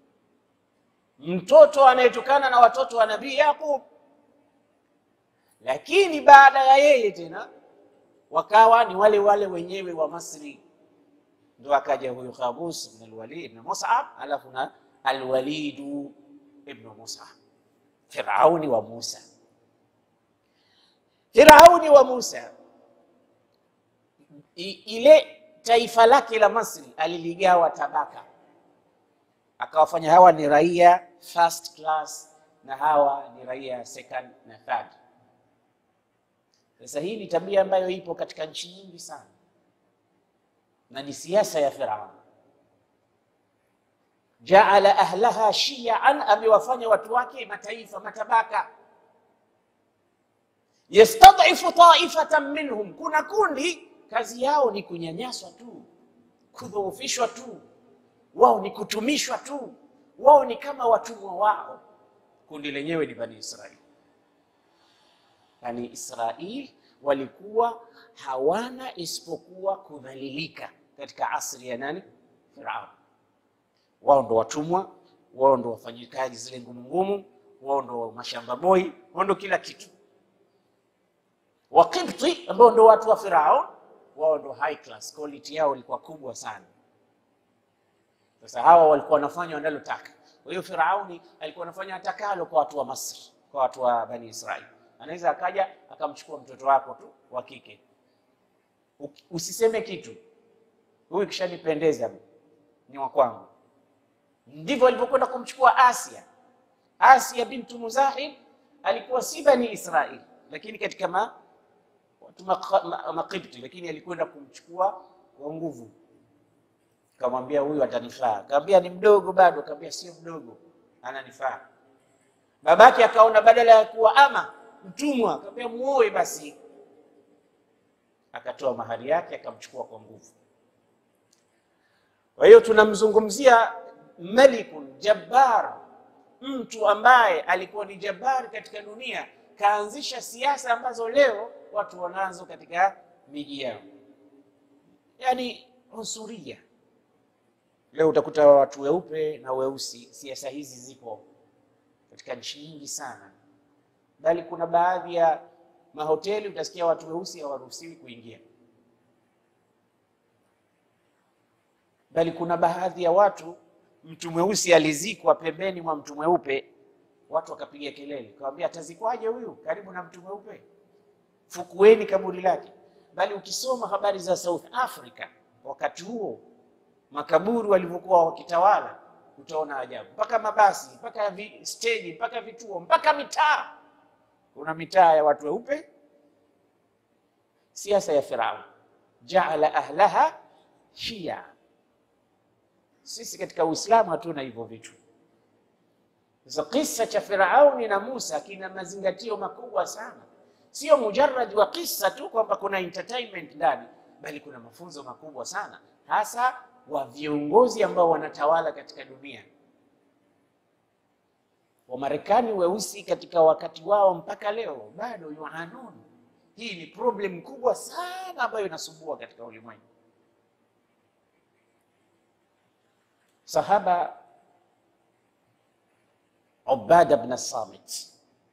mtoto anayetokana na watoto wa Nabii Yaqub lakini baada ya yeye tena wakawa ni wale wale wenyewe wa Masri, ndo akaja huyu Qabus ibn al-Walid ibn Mus'ab, alafu na al-Walid ibn Mus'ab, Firauni wa Musa. Firauni wa Musa, I, ile taifa lake la Masri aliligawa tabaka, akawafanya hawa ni raia first class na hawa ni raia second na third. Sasa hii ni tabia ambayo ipo katika nchi nyingi sana, na ni siasa ya Firaun. Jaala ahlaha shiaan, amewafanya watu wake mataifa matabaka. Yastadhifu taifatan minhum, kuna kundi kazi yao ni kunyanyaswa tu, kudhoofishwa tu, wao ni kutumishwa tu, wao ni kama watumwa wao. Kundi lenyewe ni Bani Israili. Bani Israil walikuwa hawana isipokuwa kudhalilika katika asri ya nani? Firaun. Wao ndo watumwa, wao ndo wafanyikazi zile ngumu ngumu, wao ndo mashamba boy, wao ndo kila kitu. Waqibti ambao ndo watu wa Firaun, wao ndo high class, quality yao ilikuwa kubwa sana. Sasa hawa walikuwa wanafanya wanalotaka. Kwa hiyo Firauni alikuwa anafanya atakalo kwa watu wa Masri, kwa watu wa Bani Israil anaweza akaja akamchukua mtoto wako tu wa kike, usiseme kitu, huyu kishanipendeza, ni wa kwangu. Ndivyo alivyokwenda kumchukua Asia. Asia bintu Muzahib alikuwa si Bani Israil, lakini katika ma watu Maqibti, lakini alikwenda kumchukua kwa nguvu, kamwambia huyu atanifaa. Kaambia ni mdogo bado, kaambia sio mdogo, ananifaa. Babake akaona badala ya kuwa ama mtumwa akamwambia muoe basi, akatoa mahari yake akamchukua kwa nguvu. Kwa hiyo tunamzungumzia malikun jabbar, mtu ambaye alikuwa ni jabbar katika dunia, kaanzisha siasa ambazo leo watu wanazo katika miji yao, yaani unsuria. Leo utakuta watu weupe na weusi, siasa hizi zipo katika nchi nyingi sana bali kuna baadhi ya mahoteli utasikia watu weusi hawaruhusiwi kuingia, bali kuna baadhi ya watu, mtu mweusi alizikwa pembeni mwa mtu mweupe, watu wakapiga kelele, kawambia atazikwaje huyu karibu na mtu mweupe? Fukueni kaburi lake. Bali ukisoma habari za South Africa wakati huo makaburi walivyokuwa wakitawala, utaona ajabu, mpaka mabasi, mpaka steji, mpaka vituo, mpaka mitaa kuna mitaa ya watu weupe. Siasa ya Firaun, jaala ahlaha shia. Sisi katika Uislamu hatuna hivyo vitu. Sasa kisa cha Firauni na Musa kina mazingatio makubwa sana, sio mujarrad wa kisa tu kwamba kuna entertainment ndani, bali kuna mafunzo makubwa sana, hasa wa viongozi ambao wanatawala katika dunia. Wamarekani weusi katika wakati wao mpaka leo bado yuanun. Hii ni problem kubwa sana ambayo inasumbua katika ulimwengu. Sahaba Ubada bin Samit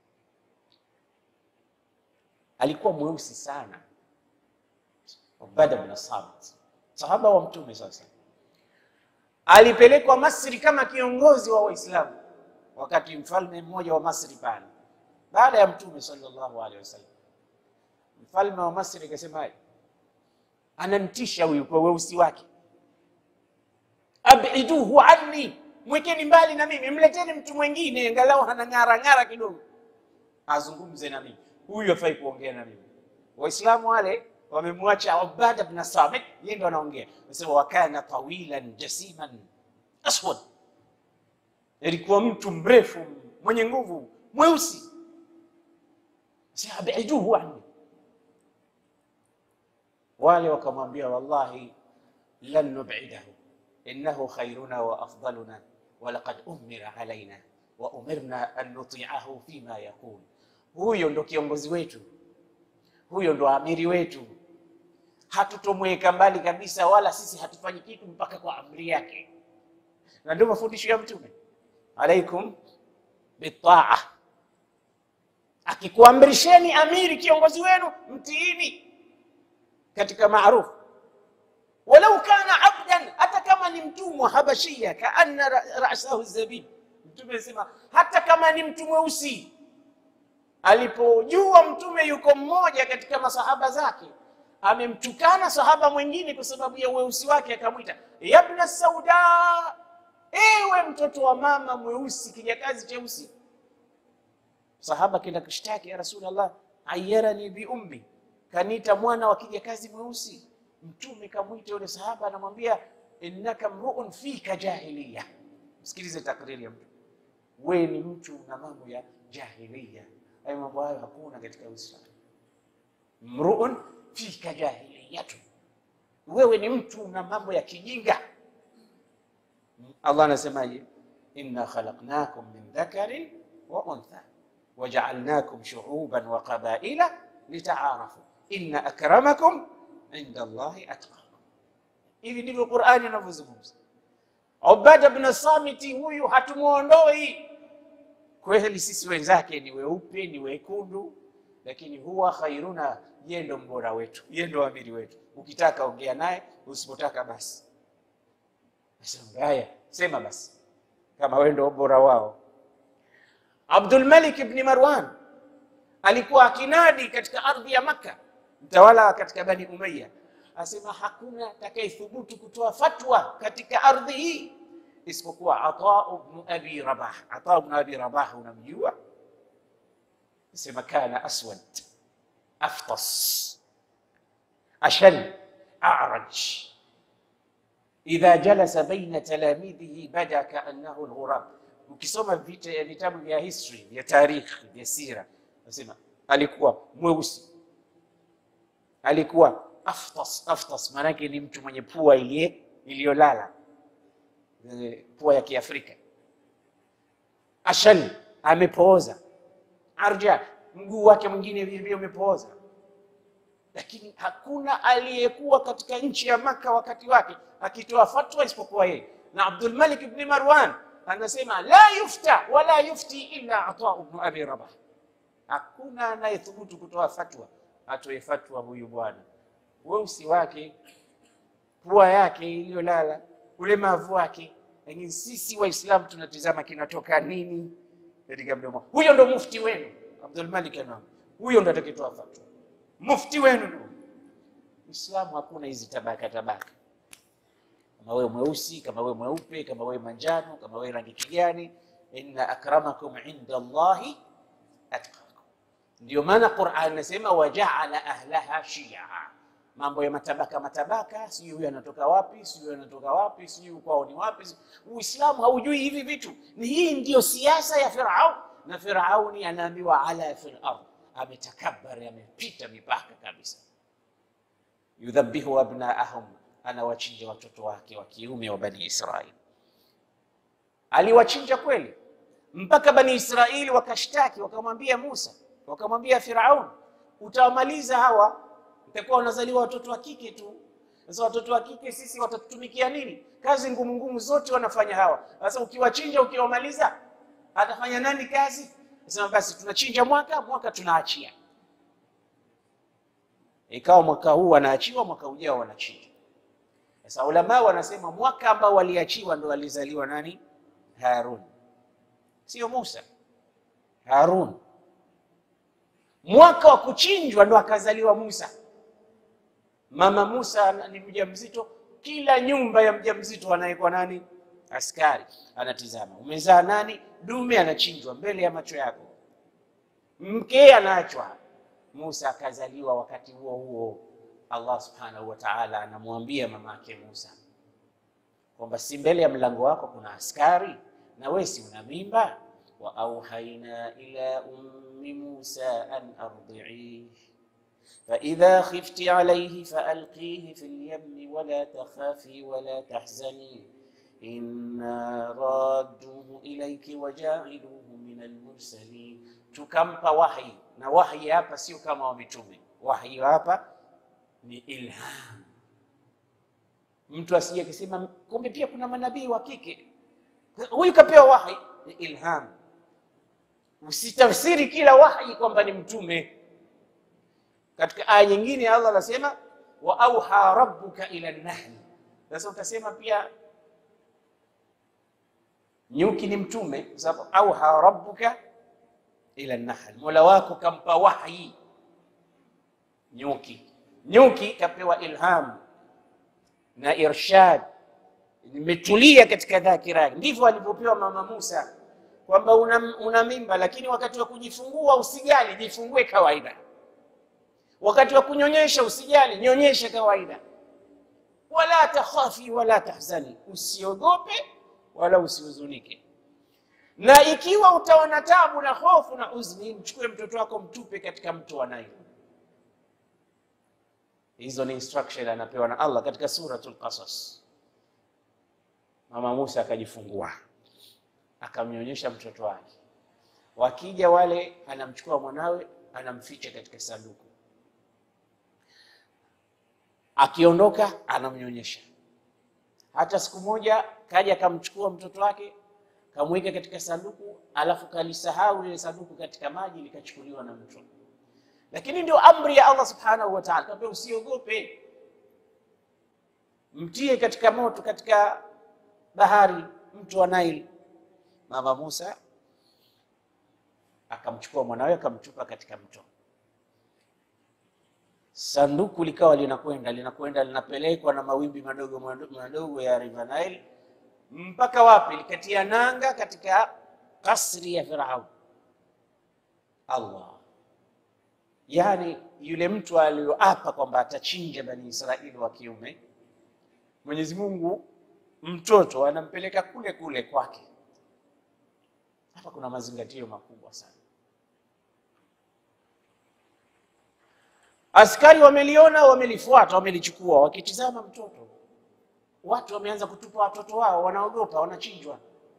alikuwa mweusi sana. Ubada bin Samit, sahaba wa Mtume, sasa alipelekwa Masri kama kiongozi wa Waislamu wakati mfalme mmoja wa Masri pale, baada ya Mtume sallallahu alaihi wasallam, mfalme wa Masri akasema, anamtisha huyu kwa weusi wake, abiduhu anni, mwekeni mbali na mimi, mleteni mtu mwingine angalau ana ng'ara ng'ara kidogo, azungumze na mimi, huyu hafai kuongea na mimi. Waislamu wale wamemwacha Ubada bin Samit, yeye ndo anaongea. Nasema wakana tawilan jasiman aswad alikuwa mtu mrefu mwenye nguvu mweusi. Abiduhu anni, Wale wakamwambia wallahi, lan nub'idahu innahu khairuna wa afdaluna wa laqad umira alaina wa umirna an nuti'ahu fima yaqul, huyo ndo kiongozi wetu, huyo ndo amiri wetu, hatutomweka mbali kabisa, wala sisi hatufanyi kitu mpaka kwa amri yake. Na ndio mafundisho ya Mtume alaikum bitaa, akikuamrisheni amiri, kiongozi wenu, mtiini katika maarufu, walau kana abdan, hata kama ni mtumwa habashia, kaanna rasahu zabib. Mtume anasema hata kama ni mtu mweusi. Alipojua mtume yuko mmoja katika masahaba zake amemtukana sahaba mwingine kwa sababu ya weusi wake, akamwita yabna sauda, ewe mtoto wa mama mweusi, kijakazi cheusi. Sahaba kenda kushtaki, ya Rasulullah, ayarani bi ummi, kaniita mwana wa kijakazi mweusi. Mtume kamwita yule sahaba, anamwambia innaka mruun fika jahiliya. Msikilize takriri ya mtu, we ni mtu na mambo ya jahiliya. Hayo mambo hayo hakuna katika Uislamu. Mruun fika jahiliyatu, wewe ni mtu na mambo ya kijinga. Allah anasemaje? inna khalaqnakum min dhakarin wa untha waja'alnakum shu'uban wa qabaila litaarafu inna akramakum inda Allahi atqakum. Hivi ndivyo Qur'ani inavyozungumza. Ubada bin Samiti huyu hatumwondoi kweli, sisi wenzake ni weupe ni wekundu, lakini huwa khairuna, yeye ndo mbora wetu, yeye ndo amiri wetu. Ukitaka ongea naye, usipotaka basi haya sema basi, kama wewe ndo bora wao. Abdul Malik ibn Marwan alikuwa akinadi katika ardhi ya Makka, mtawala katika Bani Umayya, asema hakuna atakayethubutu kutoa fatwa katika ardhi hii isipokuwa Ata ibn Abi Rabah. Ata ibn Abi Rabah unamjua? Asema kana aswad aftas ashal a'raj idha jalasa baina talamidhihi bada kaannahu alghurab. Ukisoma vitabu vya history vya tarikhi vya sira, nasema alikuwa mweusi, alikuwa aftas. Aftas maanake ni mtu mwenye pua iliyolala, pua ya Kiafrika. Ashal, amepooza. Arja, mguu wake mwingine vile umepooza lakini hakuna aliyekuwa katika nchi ya Maka wakati wake akitoa fatwa isipokuwa yeye. Na Abdul Malik ibn Marwan anasema la yufta wala yufti illa Ata ibn Abi Rabah, hakuna anayethubutu kutoa fatwa atoe fatwa huyu bwana. Weusi wake, pua yake iliyolala, ulemavu wake, lakini sisi Waislamu tunatizama kinatoka nini katika mdomo. Huyo ndo mufti wenu Abdul Malik anam, huyo ndo atakayetoa fatwa mufti wenu ndio Uislamu. Hakuna hizi tabaka tabaka, kama wewe mweusi, kama wewe mweupe, kama wewe manjano, kama wewe rangi kijani. Inna akramakum inda Allahi atqakum. Ndio maana Qur'an inasema wajaala ahlaha shia, mambo ya matabaka matabaka, sijui huyu anatoka wapi, sijui anatoka wapi, sijui kwao ni wapi. Uislamu haujui hivi vitu. Ni hii ndiyo siasa ya Firaun, na Firauni anaambiwa ala fil ardh ametakabari amepita mipaka kabisa. yudhabihu abnaahum, anawachinja watoto wake wa kiume wa Bani Israili. Aliwachinja kweli, mpaka Bani Israili wakashtaki, wakamwambia Musa, wakamwambia Firaun, utawamaliza hawa, utakuwa wanazaliwa watoto wa kike tu. Sasa watoto wa kike sisi watatutumikia nini? Kazi ngumu ngumu zote wanafanya hawa. Sasa ukiwachinja, ukiwamaliza, atafanya nani kazi? Sema basi tunachinja mwaka mwaka tunaachia. Ikawa mwaka huu wanaachiwa, mwaka ujao wanachinja. Sasa ulama wanasema mwaka ambao waliachiwa ndo walizaliwa nani? Harun, sio Musa. Harun. Mwaka wa kuchinjwa ndo akazaliwa Musa. Mama Musa ni mjamzito, kila nyumba ya mjamzito anawekwa nani? Askari anatizama, umezaa nani? Dume anachinjwa mbele ya macho yako, mke anaachwa. Musa akazaliwa wakati huo huo. Allah subhanahu wa ta'ala anamwambia mama yake Musa kwamba si mbele ya mlango wako kuna askari na wewe si una mimba? wa auhaina ila ummi Musa an ardi'i, faidha khifti alayhi faalqihi fi lyammi wala takhafi wala tahzani inna radduhu ilayki wajailuhu min almursalin. Tukampa wahi, na wahi hapa sio kama wa mitume. Wahi hapa ni ilham. Mtu asije akisema kumbe pia kuna manabii wa kike, huyu kapewa wahi, ni ilham. Usitafsiri kila wahi kwamba ni mtume. Katika aya nyingine Allah anasema wa auha rabbuka ila nahli. Sasa utasema pia nyuki ni mtume, kwa sababu auha rabbuka ila nahl, mola wako kampa wahyi nyuki. Nyuki kapewa ilham na irshad, imetulia katika dhakira yake. Ndivyo alivyopewa mama Musa kwamba una, una mimba, lakini wakati wa kujifungua usijali, jifungue kawaida. Wakati wa kunyonyesha usijali, nyonyeshe kawaida. Wala takhafi wala tahzani, usiogope wala usihuzunike. Na ikiwa utaona tabu na hofu na huzuni, mchukue mtoto wako mtupe katika mto wa Naili. Hizo ni instruction anapewa na Allah katika suratul Qasas. Mama Musa akajifungua akamnyonyesha mtoto wake, wakija wale, anamchukua mwanawe anamficha katika sanduku, akiondoka anamnyonyesha. Hata siku moja kaja akamchukua mtoto wake kamweka katika sanduku, alafu kalisahau lile sanduku katika maji, likachukuliwa na mto. Lakini ndio amri ya Allah subhanahu wa ta'ala, kaambia usiogope, mtie katika moto, katika bahari, mto wa Nile. Mama Musa akamchukua mwanawe akamtupa katika mto. Sanduku likawa linakwenda linakwenda linapelekwa na mawimbi madogo madogo ya River Nile mpaka wapi? Likatia nanga katika kasri ya Firaun. Allah, yaani yule mtu aliyoapa kwamba atachinja Bani Israili wa kiume, Mwenyezi Mungu mtoto anampeleka kule kule kwake. Hapa kuna mazingatio makubwa sana. Askari wameliona, wamelifuata, wamelichukua, wakitizama mtoto. Watu wameanza kutupa watoto wao, wanaogopa, wanachinjwa.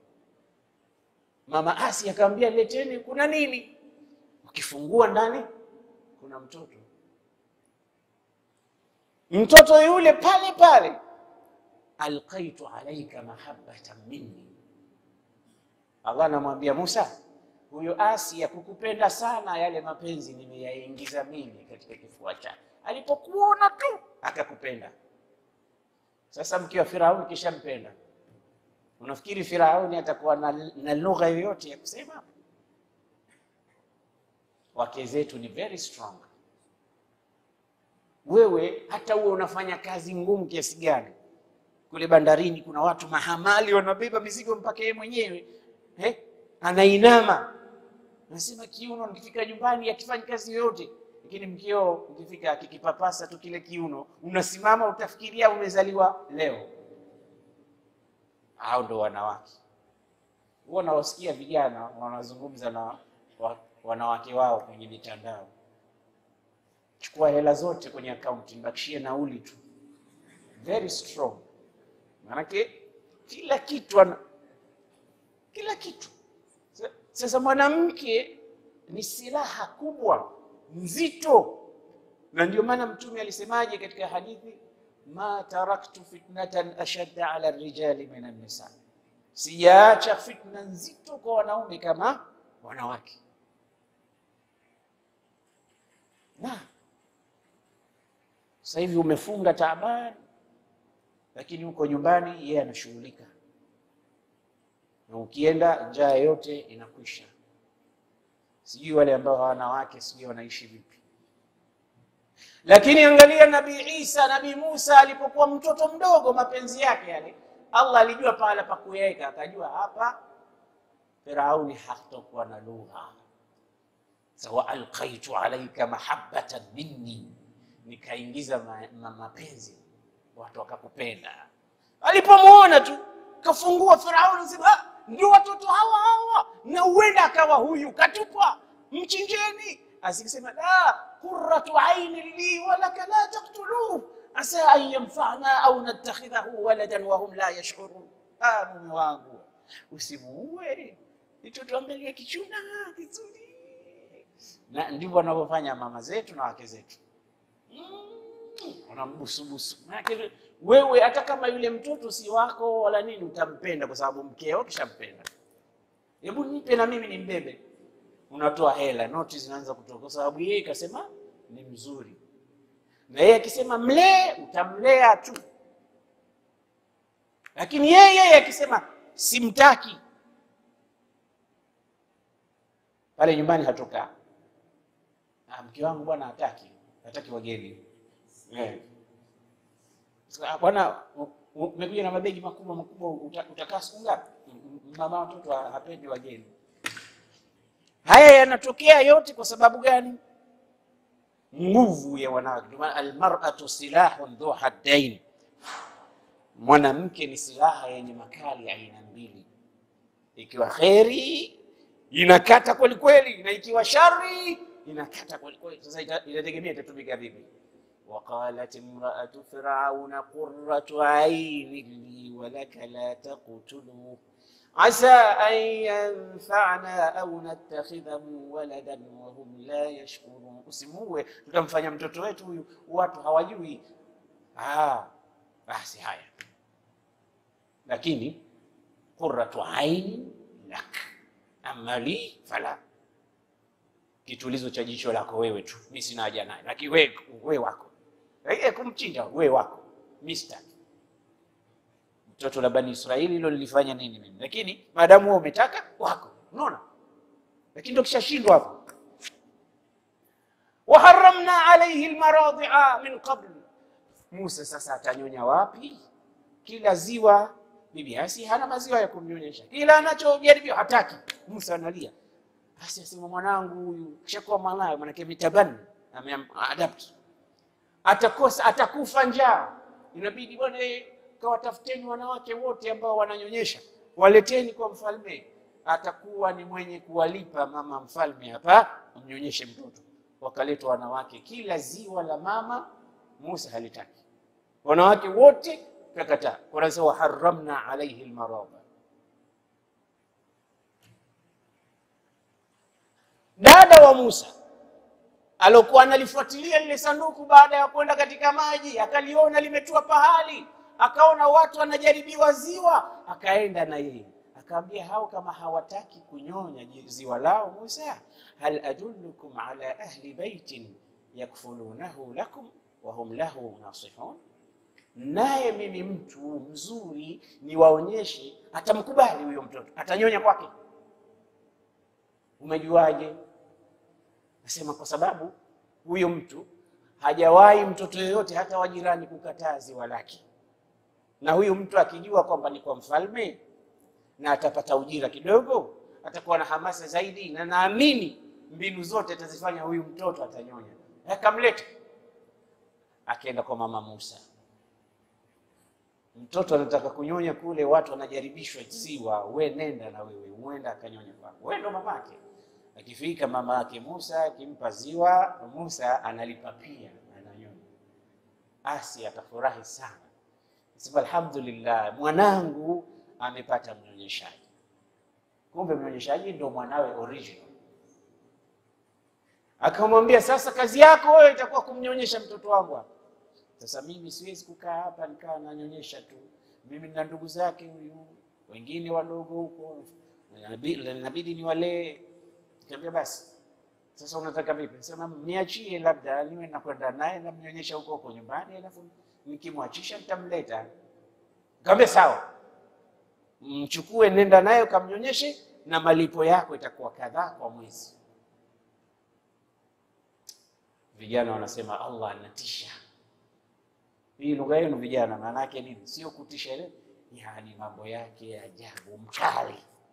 Mama Asi akamwambia, leteni, kuna nini? Ukifungua ndani kuna mtoto. Mtoto yule pale pale, alqaitu alaika mahabbatan minni. Allah anamwambia Musa, huyo Asia kukupenda sana, yale mapenzi nimeyaingiza mimi katika kifua chake. Alipokuona tu akakupenda. Sasa mke wa Firauni kishampenda, unafikiri Firauni atakuwa na, na lugha yoyote ya kusema? Wake zetu ni very strong. Wewe hata uwe unafanya kazi ngumu kiasi gani, kule bandarini kuna watu mahamali wanabeba mizigo mpaka yeye mwenyewe eh, anainama nasema kiuno, nikifika nyumbani akifanya kazi yoyote lakini mkio ukifika akikipapasa tu kile kiuno, unasimama utafikiria umezaliwa leo. Hao ndo wanawake. Huwa nawasikia vijana wanazungumza na wanawake wao kwenye mitandao, chukua hela zote kwenye akaunti, nibakishie nauli tu. Very strong, maanake kila kitu ana kila kitu. Sasa mwanamke ni silaha kubwa nzito na ndio maana Mtume alisemaje katika hadithi, ma taraktu fitnatan ashadda ala rijali min an-nisa, sijaacha fitna nzito kwa wanaume kama wanawake. Na sasa hivi umefunga taabani, lakini uko nyumbani, yeye anashughulika, na ukienda njaa yote inakwisha. Sijui wale ambao hawana wake, sijui wanaishi vipi. Lakini angalia Nabii Isa, Nabii Musa alipokuwa mtoto mdogo, mapenzi yake yale, Allah alijua pahala pa kuweka, akajua hapa Firauni hatakuwa na lugha sawa. Alqaitu alaika mahabbatan minni, nikaingiza ma, ma, mapenzi, watu wakakupenda. Alipomwona tu kafungua Firauni sema ndio watoto hawa hawa, na huenda akawa huyu katupwa, mchinjeni. Asikisema la, qurratu aini li wa laka la taqtuluh asa an yanfa'na au nattakhidhahu waladan wa hum la yash'urun. Ah, mume wangu usimuue, nitotuangalia kichuna kizuri. Na ndivyo wanavyofanya mama zetu na wake zetu wanambusubusu. Maana wewe hata kama yule mtoto si wako wala nini, utampenda kwa sababu mkeo kishampenda. Hebu nipe na mimi nimbebe, unatoa hela, noti zinaanza kutoka, kwa sababu yeye kasema ni mzuri, na yeye akisema mlee, utamlea tu, lakini yeye yeye akisema simtaki, pale nyumbani hatokaa. Ah, mke wangu bwana hataki, hataki wageni Eh. Sasa, Bwana u- u- umekuja na mabegi makubwa makubwa, uta- utakaa siku ngapi? M- m- Mama watoto ha- hapendi wageni. Haya yanatokea yote kwa sababu gani? Nguvu ya wanawake. Ndio maana almar'atu silahun dhu haddain, mwanamke ni silaha yenye makali aina mbili. Ikiwa kheri inakata kweli kweli, na ikiwa shari inakata kweli kweli. Sasa ita- inategemea itatumika vipi. وقالت امرأة فرعون قرة عين لي ولك لا تقتلوه عسى أن ينفعنا أو نتخذه ولدا وهم لا يشكرون. Usimuue, tutamfanya mtoto wetu huyu, watu hawajui. Ah, basi haya, lakini qurratu aini lak, amma li fala, kitulizo cha jicho lako wewe tu, mi sina haja naye, lakini wewe wewe wako Eh, kumchinja wewe wako mister mtoto la Bani Israeli, hilo lilifanya nini mimi? Lakini maadamu wewe umetaka wako, unaona. Lakini ndio kishashindwa hapo. Waharamna alayhi almaradhi'a min qabl, Musa sasa atanyonya wapi? Kila ziwa bibi Asi hana maziwa ya kumnyonyesha, kila anachojaribiwa hataki. Musa analia, basi asema mwanangu huyu kishakuwa mwanawe, manake mitabani ameadapt atakosa atakufa njaa, inabidi bwana, kawatafuteni wanawake wote ambao wananyonyesha, waleteni kwa mfalme, atakuwa ni mwenye kuwalipa mama mfalme hapa mnyonyeshe mtoto. Wakaletwa wanawake, kila ziwa la mama Musa halitaki, wanawake wote kakataa. Kwanza waharamna alaihi almarada. Dada wa Musa alokuwa analifuatilia lile sanduku baada ya kwenda katika maji, akaliona limetua pahali, akaona watu wanajaribiwa ziwa, akaenda na yeye akaambia hao kama hawataki kunyonya ziwa lao Musa, hal adullukum ala ahli baitin yakfulunahu lakum wa hum lahu nasihun, naye mimi mtu mzuri niwaonyeshe, atamkubali huyo mtoto, atanyonya kwake. Umejuaje? Nasema kwa sababu huyo mtu hajawahi mtoto yoyote hata wa jirani kukataa ziwa lake, na huyu mtu akijua kwamba ni kwa mfalme na atapata ujira kidogo, atakuwa na hamasa zaidi, na naamini mbinu zote atazifanya huyu mtoto atanyonya. Akamleta, akaenda kwa mama Musa. Mtoto anataka kunyonya kule, watu wanajaribishwa ziwa, we nenda na wewe, uenda akanyonya kwako, wewe ndo mamake. Akifika mama yake Musa akimpa ziwa, Musa analipa pia, ananyonya. Asi atafurahi sana, sema alhamdulillah, mwanangu amepata mnyonyeshaji. Kumbe mnyonyeshaji ndo mwanawe original. Akamwambia, sasa kazi yako wewe itakuwa kumnyonyesha mtoto wangu hapa. Sasa mimi siwezi kukaa hapa nikaa nanyonyesha tu, mimi na ndugu zake huyu, wengine wadogo huko, inabidi niwalee Nikamwambia basi sasa unataka vipi? Sema niachie, labda niwe nakwenda naye namnyonyesha huko huko nyumbani, alafu nikimwachisha nitamleta. Nikamwambia sawa, mchukue, nenda naye ukamnyonyeshe, na malipo yako itakuwa kadhaa kwa mwezi. Vijana wanasema Allah anatisha. Hii lugha yenu vijana, maana yake nini? Sio kutisha ile, yani mambo yake ya ajabu, mkali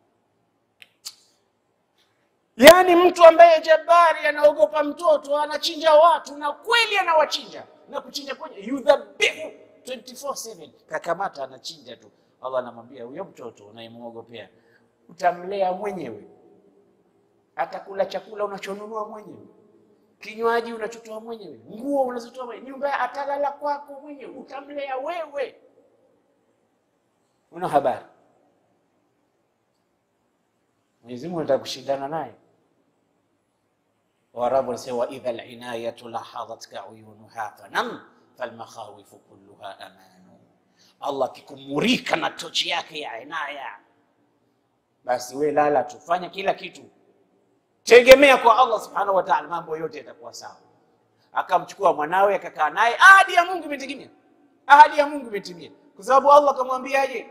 Yaani mtu ambaye jabari anaogopa mtoto anachinja watu na kweli anawachinja na kuchinja kwenye yudhabihu 24/7 kakamata anachinja tu. Allah anamwambia huyo mtoto unayemwogopea utamlea mwenyewe, atakula chakula unachonunua mwenyewe, kinywaji unachotoa mwenyewe, nguo unazotoa mwenyewe, nyumba atalala kwako mwenyewe, utamlea wewe, una habari. Mwenyezi Mungu anataka kushindana naye. Waarabu wanasema wa idha linayatu lahadhatka uyunuha fanam falmakhawifu kulluha amanu, Allah akikumurika na tochi yake ya inaya, basi we lala tu, fanya kila kitu tegemea kwa Allah subhanahu wa ta'ala, mambo yote yatakuwa sawa. Akamchukua mwanawe akakaa naye, ahadi ya Mungu imetimia, ahadi ya Mungu imetimia, kwa sababu Allah akamwambiaje,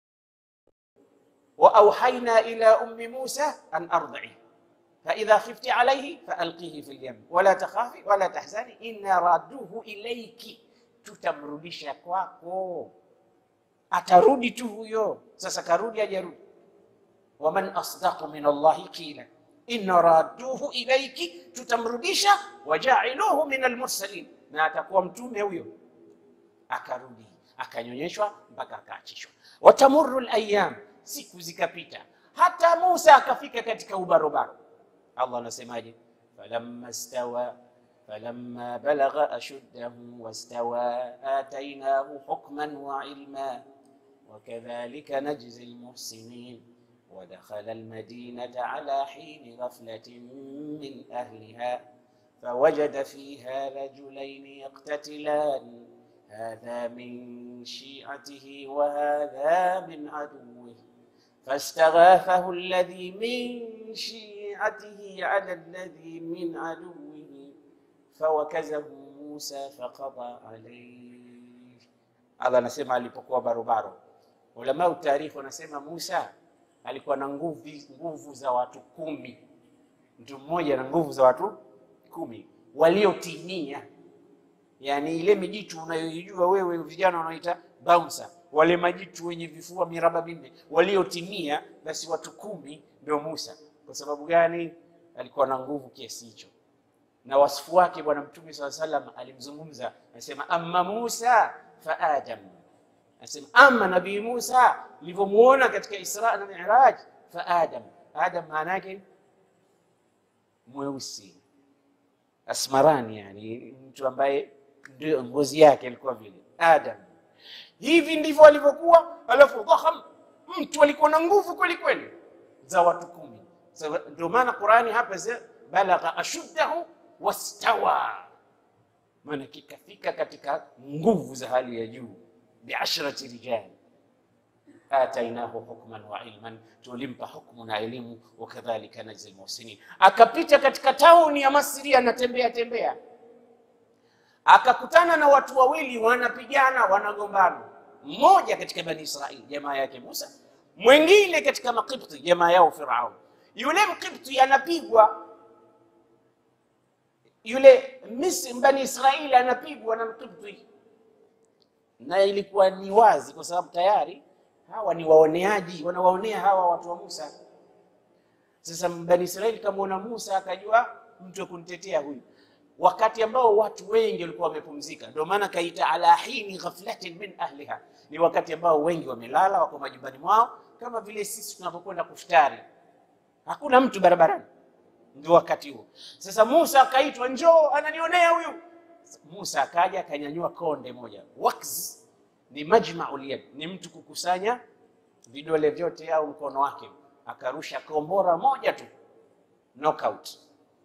wa auhaina ila ummi Musa an ardhi fa idha khifti alayhi fa alqihi fil yam wala takhafi wala tahzani inna raduhu ilayki, tutamrudisha kwako. Atarudi tu huyo. Sasa karudi ajarudi, waman asdaqu min Allahi qila inna radduhu ilaiki, tutamrudisha. Wajailuhu min almursalin, na atakuwa mtume huyo. Akarudi akanyonyeshwa mpaka akaachishwa. Watamurru alayam, siku zikapita, hata Musa akafika katika ubarobaro. Allah anasemaje? falamma stawa falamma balagha ashuddahu wastawa atainahu hukman wa ilma wakadhalika najzi almuhsinin ودخل المدينة على حين غفلة من أهلها فوجد فيها رجلين يقتتلان هذا من شيعته وهذا من عدوه فاستغاثه الذي من شيعته على الذي من عدوه فوكزه موسى فقضى عليه. Allah anasema alipokuwa barobaro, ulama utarikhi wanasema Musa alikuwa na nguvu nguvu za watu kumi, mtu mmoja na nguvu za watu kumi waliotimia. Yani ile mijitu unayoijua wewe, vijana wanaoita bouncer, wale majitu wenye vifua miraba minne waliotimia, basi watu kumi ndio Musa. Kwa sababu gani? Alikuwa na nguvu kiasi hicho, na wasifu wake Bwana Mtume swalla salam alimzungumza, anasema amma Musa fa adam Anasema ama Nabii Musa nilivyomuona katika Isra na Miraj, fa Adam. Adam maana yake mweusi asmarani, yani mtu ambaye ndio ngozi yake ilikuwa vile Adam. Hivi ndivyo alivyokuwa, alafu dhaham, mtu alikuwa na nguvu kweli kweli za watu kumi. Ndio maana Qurani hapa balagha ashuddahu wastawa, maana kikafika katika nguvu za hali ya juu biashrati rijal atainahu hukman wa ilman, tulimpa hukmu na elimu. Wakadhalika najzi lmuhsinin. Akapita katika tauni ya Masri, anatembea tembea, akakutana na watu wawili wanapigana, wanagombana. Mmoja katika Bani Israili, jamaa yake Musa, mwingine katika Makipti, jamaa yao Firaun. Yule Mkipti anapigwa, yule Misri, Bani Israili anapigwa na Mkipti na ilikuwa ni wazi kwa sababu tayari hawa ni waoneaji, wanawaonea hawa watu wa Musa. Sasa Bani Israeli kamwona Musa akajua mtu wa kunitetea huyu, wakati ambao watu wengi walikuwa wamepumzika. Ndio maana kaita ala hini ghaflatin min ahliha, ni wakati ambao wengi wamelala, wako majumbani mwao, kama vile sisi tunapokwenda kufutari, hakuna mtu barabarani. Ndio wakati huo. Sasa Musa akaitwa, njoo, ananionea huyu Musa akaja akanyanyua konde moja. Wakz ni majmaul yad, ni mtu kukusanya vidole vyote au mkono wake, akarusha kombora moja tu, knockout.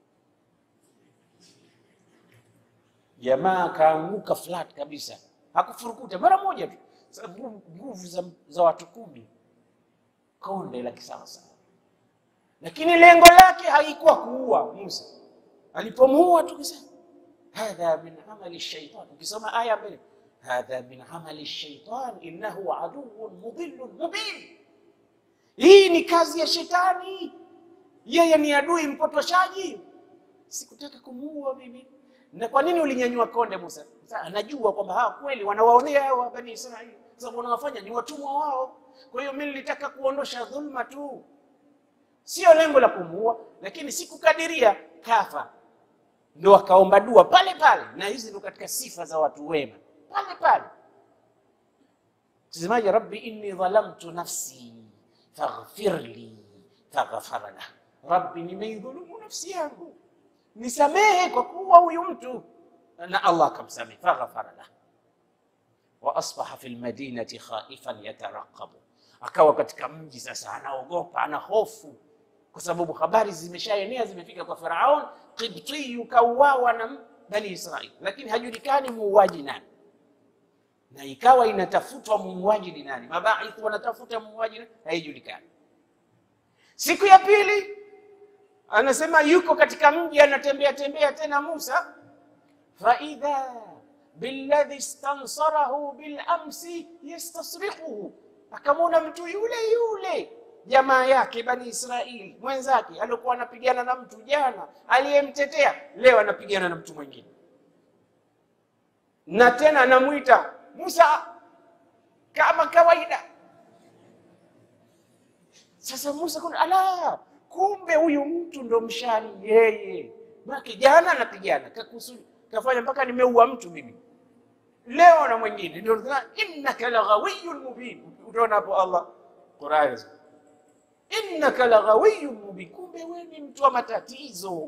Jamaa akaanguka flat kabisa, hakufurukuta mara moja tu. Nguvu za, za watu kumi, konde la kisawasawa, lakini lengo lake haikuwa kuua Musa. Alipomuua tu kisa hadha min amali shaitan. Ukisoma aya mbele, hadha min amali shaitan innahu aduwwun mudhillun mubin, hii ni kazi ya shetani, yeye ni adui mpotoshaji. Sikutaka kumuua mimi. Na kwa nini ulinyanyua konde Musa? Anajua kwamba hawa kweli wanawaonea hawa Bani Israili, sababu wanawafanya ni watumwa wao. Kwa hiyo mimi nilitaka kuondosha dhulma tu, sio lengo la kumuua, lakini sikukadiria kafa ndo akaomba dua pale pale, na hizi ndo katika sifa za watu wema pale pale. Semaje? rabbi inni dhalamtu nafsi faghfir li faghfara lah, rabbi nimeidhulumu nafsi yangu, nisamehe kwa kuwa huyu mtu, na Allah akamsamehe, faghafara lah wa asbaha fi lmadinati khaifan yataraqabu, akawa katika mji sasa anaogopa, ana hofu kwa sababu habari zimeshaenea, zimefika kwa Firaun, Qibtiyu kauawa na Bani Israil, lakini hajulikani muuaji nani, na ikawa inatafutwa muuaji ni nani, mabaith wanatafuta muuaji nani, haijulikani. Siku ya pili anasema yuko katika mji anatembea tembea tena Musa, faidha billadhi stansarahu bilamsi yastasriquhu, akamwona mtu yule yule jamaa yake Bani Israili mwenzake aliokuwa anapigana na mtu jana, aliyemtetea leo anapigana na mtu mwingine, na tena anamwita Musa kama kawaida. Sasa Musa kuna ala, kumbe huyu mtu ndo mshani yeye, maki jana anapigana kakusudi, kafanya mpaka nimeua mtu mimi leo na mwingine, ndio innaka laghawiyyun mubin. Utaona hapo Allah Qur'an innaka laghawiyyun mubin, kumbe wewe ni mtu wa matatizo.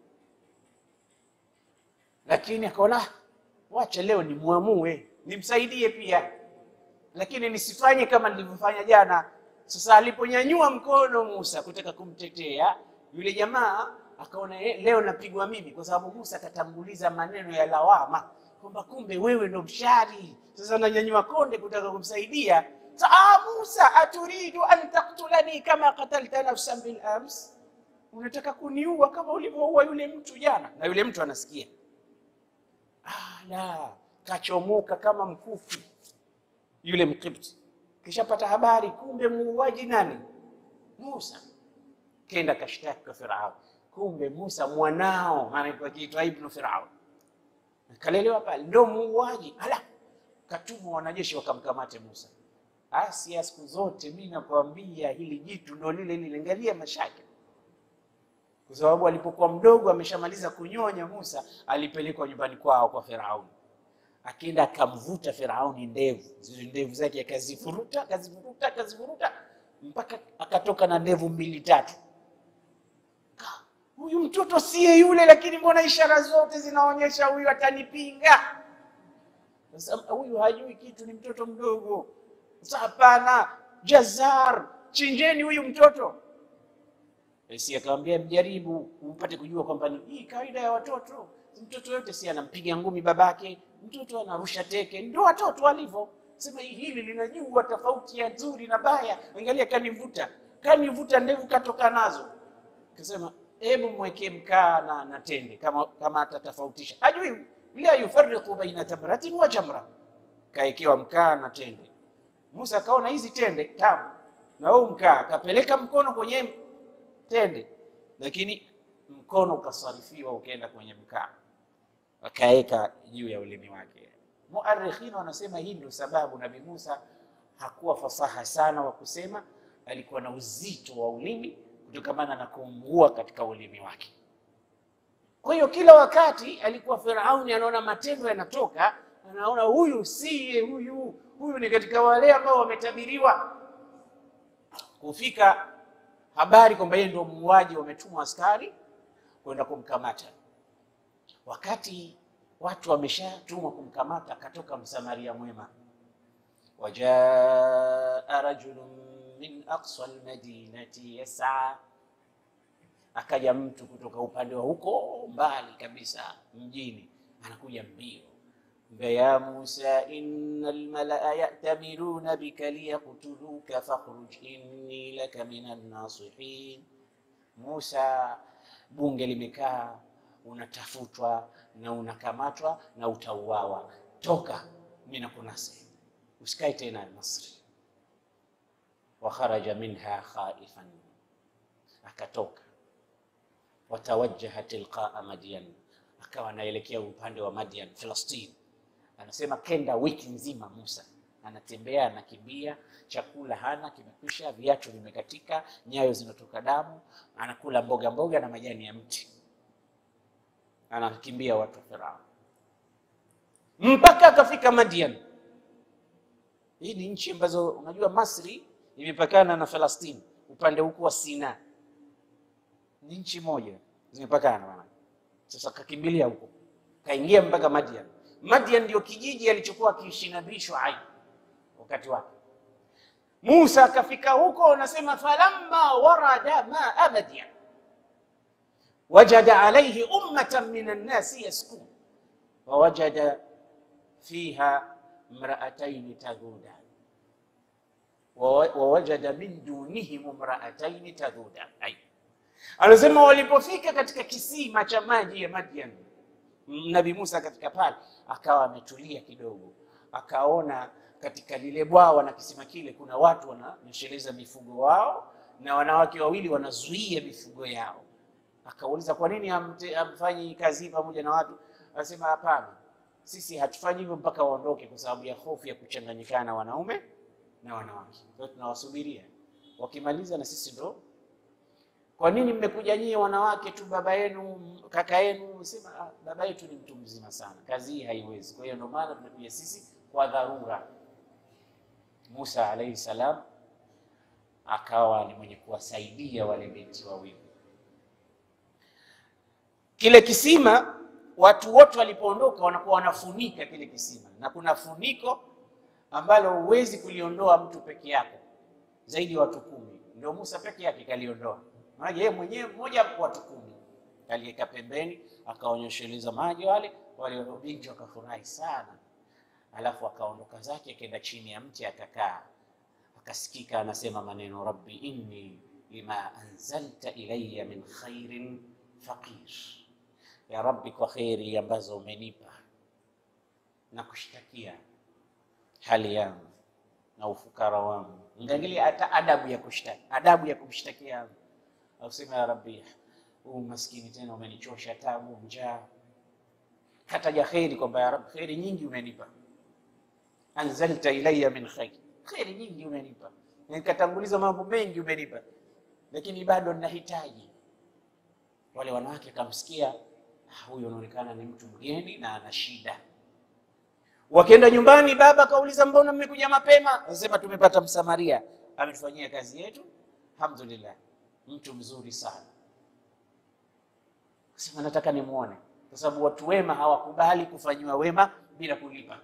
Lakini akaona wacha leo nimwamue, nimsaidie pia, lakini nisifanye kama nilivyofanya jana. Sasa aliponyanyua mkono Musa kutaka kumtetea yule jamaa, akaona leo napigwa mimi, kwa sababu Musa akatanguliza maneno ya lawama kwamba kumbe wewe ndo mshari. Sasa nanyanyua konde kutaka kumsaidia Ah, Musa aturidu an taktulani kama katalta nafsan bil ams, unataka kuniua kama ulivyoua yule mtu jana? Na yule mtu anasikia. Ah, la, kachomoka kama mkufu yule Mkipti, kishapata habari, kumbe muuaji nani? Musa. Kenda kashtaki kwa Firaun, kumbe Musa mwanao, maana akiitwa ibnu Firaun, kalelewa pale, ndo muuaji. Ala, katumwa wanajeshi wakamkamate Musa. Asia, siku zote mi nakwambia hili jitu ndo lile lile, angalia mashaka, kwa sababu alipokuwa mdogo ameshamaliza kunyonya, Musa alipelekwa nyumbani kwao kwa Firauni, akienda akamvuta Firauni ndevu, zile ndevu zake akazifuruta, akazifuruta, akazifuruta mpaka akatoka na ndevu mbili tatu. Huyu mtoto siye yule, lakini mbona ishara zote zinaonyesha huyu atanipinga? Sasa huyu hajui kitu, ni mtoto mdogo. Hapana, Jazar, chinjeni huyu mtoto. Si akamwambia mjaribu mpate kujua kwamba ni hii kawaida ya watoto. Mtoto yote si anampiga ngumi babake, mtoto anarusha teke, ndio watoto walivyo. Sema hili linajua tofauti ya nzuri na baya. Angalia, kanivuta kanivuta ndevu katoka nazo, kasema hebu mwekee mkaa na, na tende kama, kama atatofautisha. Hajui la yufarriqu baina tamratin wa jamra, kaekewa mkaa na tende Musa akaona hizi tende tamu na huu mkaa, akapeleka mkono kwenye tende, lakini mkono ukasarifiwa ukaenda kwenye mkaa, akaweka juu ya ulimi wake. Muarrikhina wanasema hii ndio sababu Nabii Musa hakuwa fasaha sana wa kusema, alikuwa na uzito wa ulimi kutokamana na kuungua katika ulimi wake. Kwa hiyo kila wakati alikuwa Firauni anaona matendo yanatoka, anaona huyu siye huyu huyu ni katika wale ambao wametabiriwa kufika habari kwamba yeye ndio muuaji, wametumwa askari kwenda kumkamata. Wakati watu wameshatumwa kumkamata, akatoka msamaria mwema, wajaa rajulun min aqsa almadinati yas'a, akaja mtu kutoka upande wa huko mbali kabisa mjini, anakuja mbio ya Musa inna almalaa ya'tamiruna bika liyaqtuluka fakhruj inni laka minan nasihin. Musa, bunge limekaa, unatafutwa na unakamatwa na utauawa, toka, mimi nakunasihi, usikae tena Misri. Wa kharaja minha khaifan, akatoka. Watawajjaha tilqaa Madyan, akawa anaelekea upande wa Madyan, Filistini. Anasema kenda wiki nzima Musa anatembea anakimbia, chakula hana, kimekwisha, viatu vimekatika, nyayo zinatoka damu, anakula mboga mboga na majani ya mti, anakimbia watu wa Farao mpaka akafika Madian. Hii ni nchi ambazo unajua Masri imepakana na Falastini upande huku wa Sina, ni nchi moja zimepakana. Sasa kakimbilia huko, kaingia mpaka Madian. Madian ndio kijiji alichokuwa akiishi Nabii Shuaib wakati wake. Musa akafika huko, anasema falamma warada maa Madian wajada alayhi ummatan min annasi yaskun wawajada fiha imraataini tadhudan wawajada min dunihim imraataini tadhudan. Anasema walipofika katika kisima cha maji ya Madian, Nabii Musa katika pale akawa ametulia kidogo, akaona katika lile bwawa na kisima kile kuna watu wananyesheleza mifugo wao na wanawake wawili wanazuia mifugo yao. Akauliza, kwa nini hamfanyi kazi hii pamoja na watu? Anasema hapana, sisi hatufanyi hivyo mpaka waondoke, kwa sababu ya hofu ya kuchanganyikana wanaume na wanawake. Kwa hiyo tunawasubiria wakimaliza, na sisi ndo. Kwa nini mmekuja nyie wanawake tu, baba yenu kaka yenu? Sema ah, baba yetu ni mtu mzima sana, kazi hii haiwezi. Kwa hiyo ndio maana tumekuja sisi kwa dharura. Musa alayhi salam akawa ni mwenye kuwasaidia wale binti wawili. Kile kisima watu wote walipoondoka, wanakuwa wanafunika kile kisima, na kuna funiko ambalo huwezi kuliondoa mtu peke yako, zaidi ya watu kumi. Ndio Musa peke yake kaliondoa, maana yeye mwenyewe mmoja watu kumi aliweka pembeni, akaonyesheleza maji wale wale binti wakafurahi sana Alafu akaondoka zake akaenda chini ya mti akakaa, akasikika anasema maneno rabbi inni lima anzalta ilayya min khairin faqir, ya rabbi, kwa kheri ambazo umenipa na kushtakia hali yangu na ufukara wangu. Ngaangalia hata adabu ya kushtaki, adabu ya kumshtakia ausema ya rabbi, huu maskini tena umenichosha, tabu, njaa. Kataja kheri kwamba ya rabbi, kheri nyingi umenipa anzalta ilayya min khair, kheri nyingi umenipa, nikatanguliza mambo mengi umenipa, lakini bado ninahitaji. Wale wanawake akamsikia huyu anaonekana ni mtu mgeni na ana shida. Wakienda nyumbani, baba akauliza mbona mmekuja mapema? Anasema tumepata Msamaria ametufanyia kazi yetu, alhamdulillah, mtu mzuri sana. Sema nataka nimuone, kwa sababu watu wema hawakubali kufanyiwa wema bila kulipa.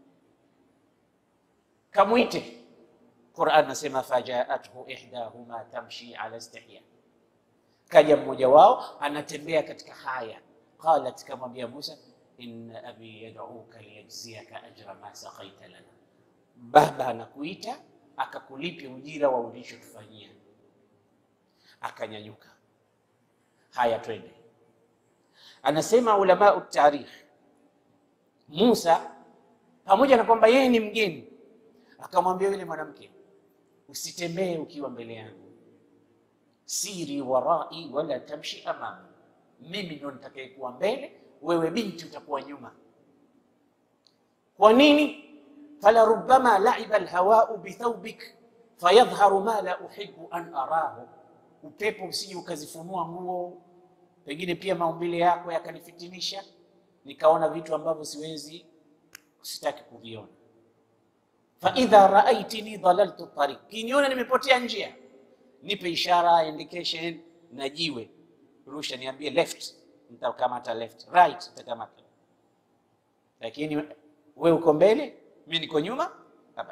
Kamwite. Qur'an nasema fajaathu ihdahuma tamshi ala istihya, kaja mmoja wao anatembea katika haya. Qalat, kamwambia Musa, inna abi yad'uka liyajziyaka ajra ma saqaita lana, baba anakuita akakulipia ujira wa ulichotufanyia. Akanyanyuka, haya twende. Anasema ulamau tarikh, Musa pamoja na kwamba yeye ni mgeni akamwambia yule mwanamke, usitembee ukiwa mbele yangu, siri warai wala tamshi amami, mimi ndo nitakayekuwa mbele, wewe binti utakuwa nyuma. Kwa nini? fala rubbama laiba alhawau bithaubik fayadhharu ma la uhibbu an arahu, upepo usije ukazifunua nguo, pengine pia maumbile yako yakanifitinisha, nikaona vitu ambavyo siwezi, sitaki kuviona fa idha raaitini dhalaltu tariq, kiniona nimepotea njia, nipe ishara indication na jiwe, rusha, niambie left, nitakamata left, right, nitakamata. Lakini wewe uko mbele, mimi niko nyuma, hapana.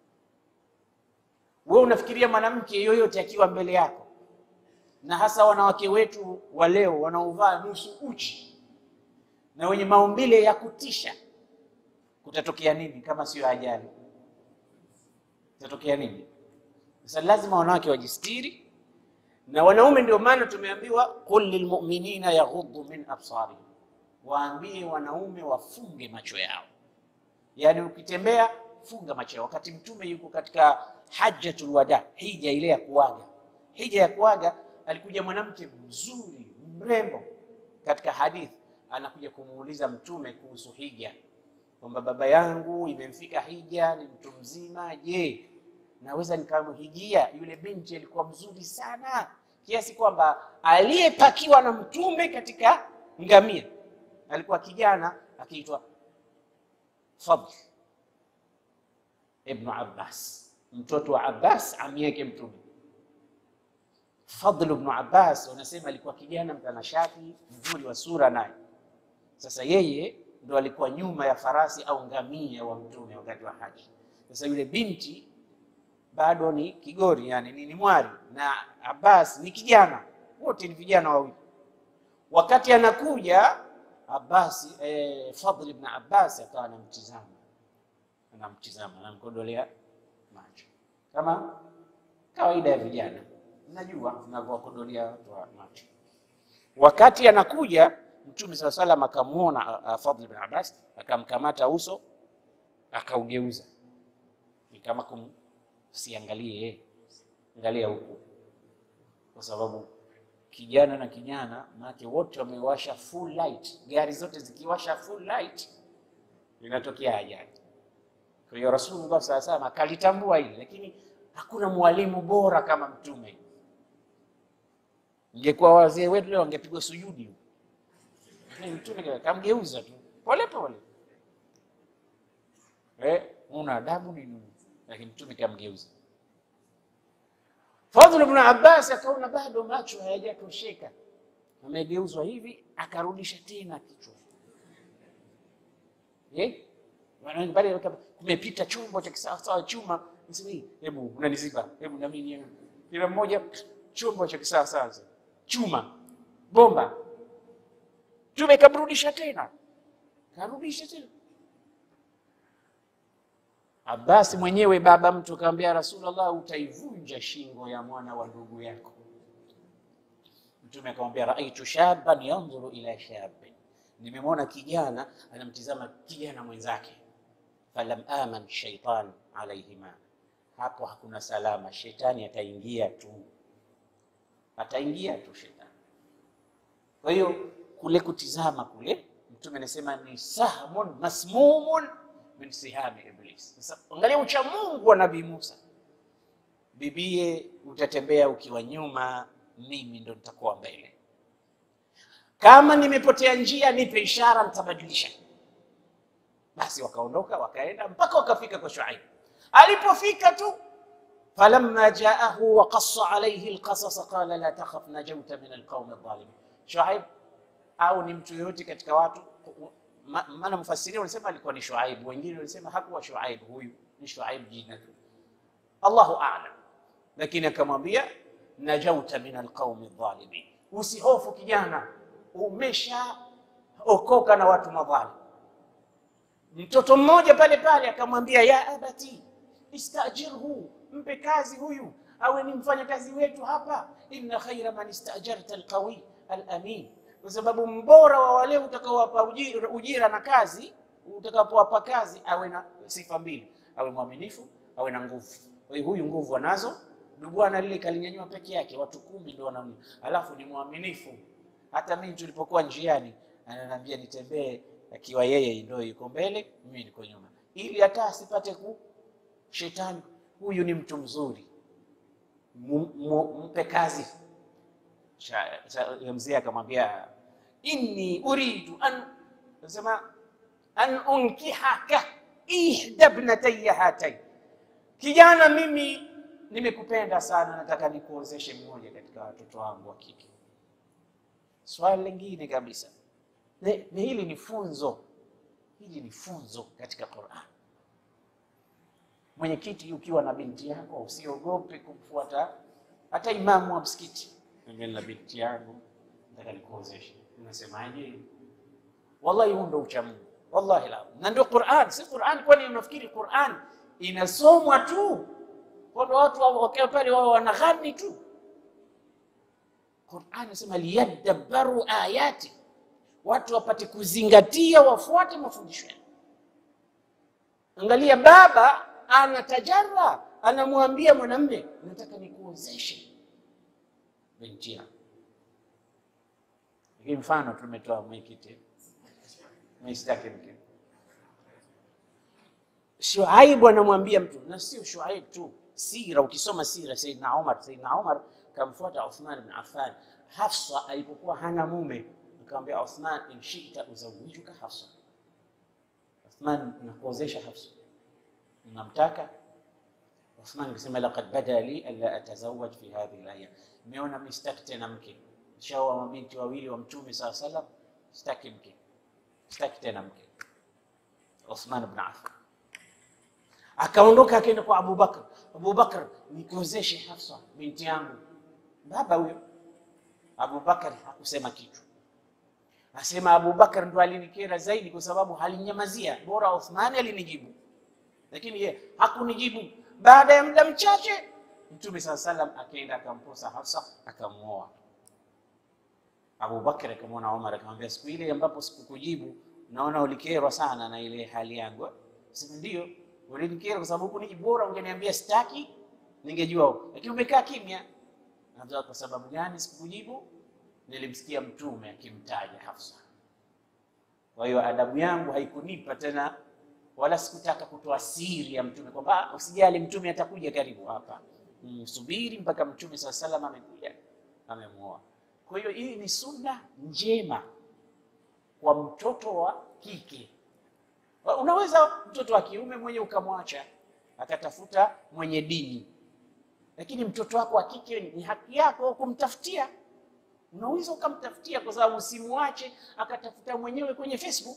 Wewe unafikiria mwanamke yoyote akiwa mbele yako, na hasa wanawake wetu wa leo wanaovaa nusu uchi na wenye maumbile ya kutisha, kutatokea nini kama sio ajali? Itatokea nini? Sasa lazima wanawake wajistiri na wanaume. Ndio maana tumeambiwa qul lilmu'minina yaghuddu min absarihim, waambie wanaume wafunge macho yao. Yaani ukitembea funga macho yao. Wakati Mtume yuko katika hajjatul wada, hija ile ya kuaga, hija ya kuaga, alikuja mwanamke mzuri mrembo. Katika hadithi anakuja kumuuliza Mtume kuhusu hija kwamba baba yangu imemfika hija, ni mtu mzima, je, naweza nikamhijia? Yule binti alikuwa mzuri sana kiasi kwamba aliyepakiwa na mtume katika ngamia alikuwa kijana akiitwa Fadl ibnu Abbas, mtoto wa Abbas ami yake Mtume. Fadl ibn Abbas wanasema alikuwa kijana mtanashati mzuri wa sura naye. Sasa yeye ndo alikuwa nyuma ya farasi au ngamia wa mtume wakati wa haji. Sasa yule binti bado ni kigori, yani ni, ni mwari na Abbas ni kijana, wote ni vijana wawili. Wakati anakuja Abbas eh, Fadl ibn Abbas akawa anamtizama anamtizama anamkodolea macho kama kawaida ya vijana, najua tunavyowakodolea watu wa macho. Wakati anakuja Mtume saa salam akamwona Fadl ibn Abbas, akamkamata uso akaugeuza, ni kama kum siangalie yeye, angalia huku, kwa sababu kijana na kijana maake wote wamewasha full light. Gari zote zikiwasha full light inatokea ajali. Kwa hiyo Rasulullah saa salam akalitambua hili, lakini hakuna mwalimu bora kama Mtume. Ingekuwa wazee wetu leo wangepigwa sujudi, Mtume kamgeuza tu pole pole. Eh, una adabu nini? Lakini Mtume kamgeuza. Fadhl ibn Abbas akaona bado macho hayajatosheka, amegeuzwa hivi, akarudisha tena kichwa eh, pale kumepita chombo cha kisawasawa chuma, hebu unaniziba, hebu na mimi, kila mmoja chombo cha kisawasawa chuma, bomba. Mtume kamrudisha tena, karudisha tena Abbas mwenyewe baba mtu akamwambia Rasulullah, utaivunja shingo ya mwana wa ndugu yako. Mtume akamwambia raaitu shaban yanzuru ila shabin, nimemwona kijana anamtizama kijana mwenzake. Falam aman shaitan alaihima, hapo hakuna salama, shetani ataingia tu, ataingia tu shetani. Kwa hiyo kule kutizama kule, Mtume anasema ni sahmun masmumun min sihami Iblis. Sasa angalia ucha Mungu wa Nabii Musa, bibie, utatembea ukiwa nyuma, mimi ndo nitakuwa mbele. Kama nimepotea njia, nipe ishara, nitabadilisha. Basi wakaondoka wakaenda mpaka wakafika kwa Shuaib. Alipofika tu, falamma jaahu wa qassa alayhi alqasas qala la takhaf najauta min alqaumi adh-dhalimin. Shuaib au ni mtu yoyote katika watu maana mfasiri wanasema alikuwa ni Shuaib, wengine wanasema hakuwa Shuaib, huyu ni Shuaib jina tu, Allahu a'lam. Lakini akamwambia najauta min alqaumi dhalimin, usihofu kijana, umeshaokoka na watu madhalim. Mtoto mmoja pale pale akamwambia ya abati istajirhu, mpe kazi huyu awe ni mfanya kazi wetu hapa, inna khaira man istajarta alqawi alamin kwa sababu mbora wa wale utakaowapa ujira, ujira na kazi utakapowapa kazi awe na sifa mbili, awe mwaminifu, awe na nguvu. Kwa hiyo huyu nguvu anazo, bwana lile kalinyanyua peke yake, watu kumi ndio wanamna, alafu ni mwaminifu. Hata mimi tulipokuwa njiani ananiambia nitembee akiwa yeye ndio yuko mbele, mimi niko nyuma, ili hata asipate ku shetani. Huyu ni mtu mzuri, mpe kazi. Mzee akamwambia inni uridu an nasema an unkihaka ihda ibnatayya hatain, kijana, mimi nimekupenda sana, nataka nikuozeshe mmoja katika watoto wangu wa kike. Swali lingine kabisa, na hili ni funzo, hili ni funzo katika Qur'an. Mwenyekiti, ukiwa na binti yako usiogope kumfuata hata imamu wa msikiti mimi na binti yangu nataka nikuozeshe, unasemaje? Wallahi, huo ndio ucha Mungu, wallahi la, na ndio Qur'an. Si Qur'an, kwani unafikiri Qur'an inasomwa tu kwa watu wakiwa pale wao wanaghani tu? Qur'an inasema liyadabbaru ayati, watu wapate kuzingatia, wafuate mafundisho yake. Angalia, baba anatajara, anamwambia mwanamume, nataka nikuozeshe binti yangu. Hii mfano tumetoa mwenyekiti, msitaki mke. Shuaibu anamwambia mtu, na sio Shuaib tu, sira. Ukisoma sira Saidina Umar, Saidina Umar kamfuata Uthman bin Affan. Hafsa alipokuwa hana mume, akamwambia Uthman, in shita uzawijuka Hafsa. Uthman, nakuozesha Hafsa, unamtaka? Uthman akasema laqad bada li alla atazawaj fi hadhihi al-ayyam, nimeona mimi sitaki tena mke. Shaoa mabinti wawili wa Mtume saa salam, sitaki mke, sitaki tena mke. Uthman ibn Affan akaondoka akaenda kwa Abu Bakr. Abu Bakr, nikozeshe Hafsa binti yangu. Baba huyo Abu Bakr hakusema kitu, asema Abu Bakr ndo alinikera zaidi, kwa sababu halinyamazia. Bora Uthmani alinijibu, lakini ye hakunijibu. Baada ya muda mchache, Mtume saa salam akaenda akamposa Hafsa akamuoa. Abu Bakr akamwona Umar akamwambia, siku ile ambapo sikukujibu, naona ulikerwa sana na ile hali yangu. Sema ndio ulinikera kwa sababu hukunijibu, bora ungeniambia sitaki, ningejua, lakini umekaa kimya. Najua kwa sababu gani sikukujibu? Nilimsikia Mtume akimtaja Hafsa. Kwa hiyo adabu yangu haikunipa tena, wala sikutaka kutoa siri ya Mtume kwamba usijali, Mtume atakuja karibu hapa, subiri mpaka Mtume saa salam amekuja amemuoa. Kwa hiyo hii ni sunna njema kwa mtoto wa kike. Unaweza mtoto wa kiume mwenye ukamwacha akatafuta mwenye dini, lakini mtoto wako wa kike ni haki yako kumtafutia. Unaweza ukamtafutia, kwa sababu usimwache akatafuta mwenyewe kwenye Facebook,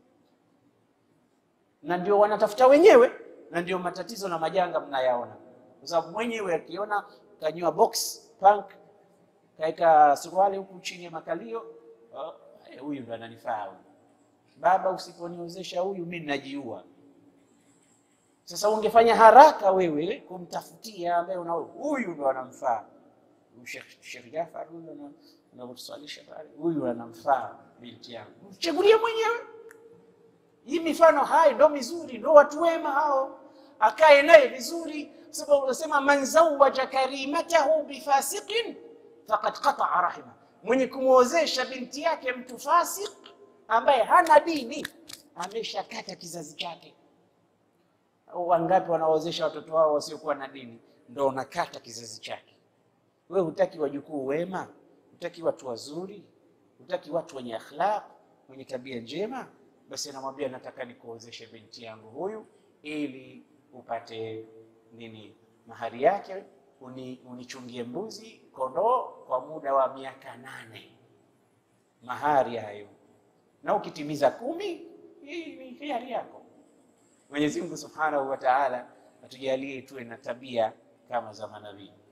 na ndio wanatafuta wenyewe, na ndio matatizo na majanga mnayaona, kwa sababu mwenyewe akiona kanywa box punk kaeka suruali huku chini ya makalio, huyu ndo ananifaa huyu. Baba, usiponiozesha huyu mimi ninajiua. Sasa ungefanya haraka wewe kumtafutia ambaye una huyu ndo anamfaa. Sheikh Jafar huyu anakuswalisha pale, huyu anamfaa binti yangu, mchagulie mwenyewe. Hii mifano hai ndo mizuri, ndo watu wema hao, akae naye vizuri, sababu unasema man zawaja karimatahu bifasiqin faqad qataa rahima, mwenye kumwozesha binti yake mtu fasik ambaye hana dini ameshakata kizazi chake. Wangapi wanaozesha watoto wao wasiokuwa na dini, ndo unakata kizazi chake. We hutaki wajukuu wema, hutaki watu wazuri, hutaki watu wenye akhlaq, wenye tabia njema, basi anamwambia nataka nikuozeshe binti yangu huyu, ili upate nini, mahari yake, uni, unichungie mbuzi kondoo kwa muda wa miaka nane, mahari hayo, na ukitimiza kumi, hii ni hiari yako. Mwenyezi Mungu Subhanahu wa Ta'ala atujalie tuwe na tabia kama za manabii.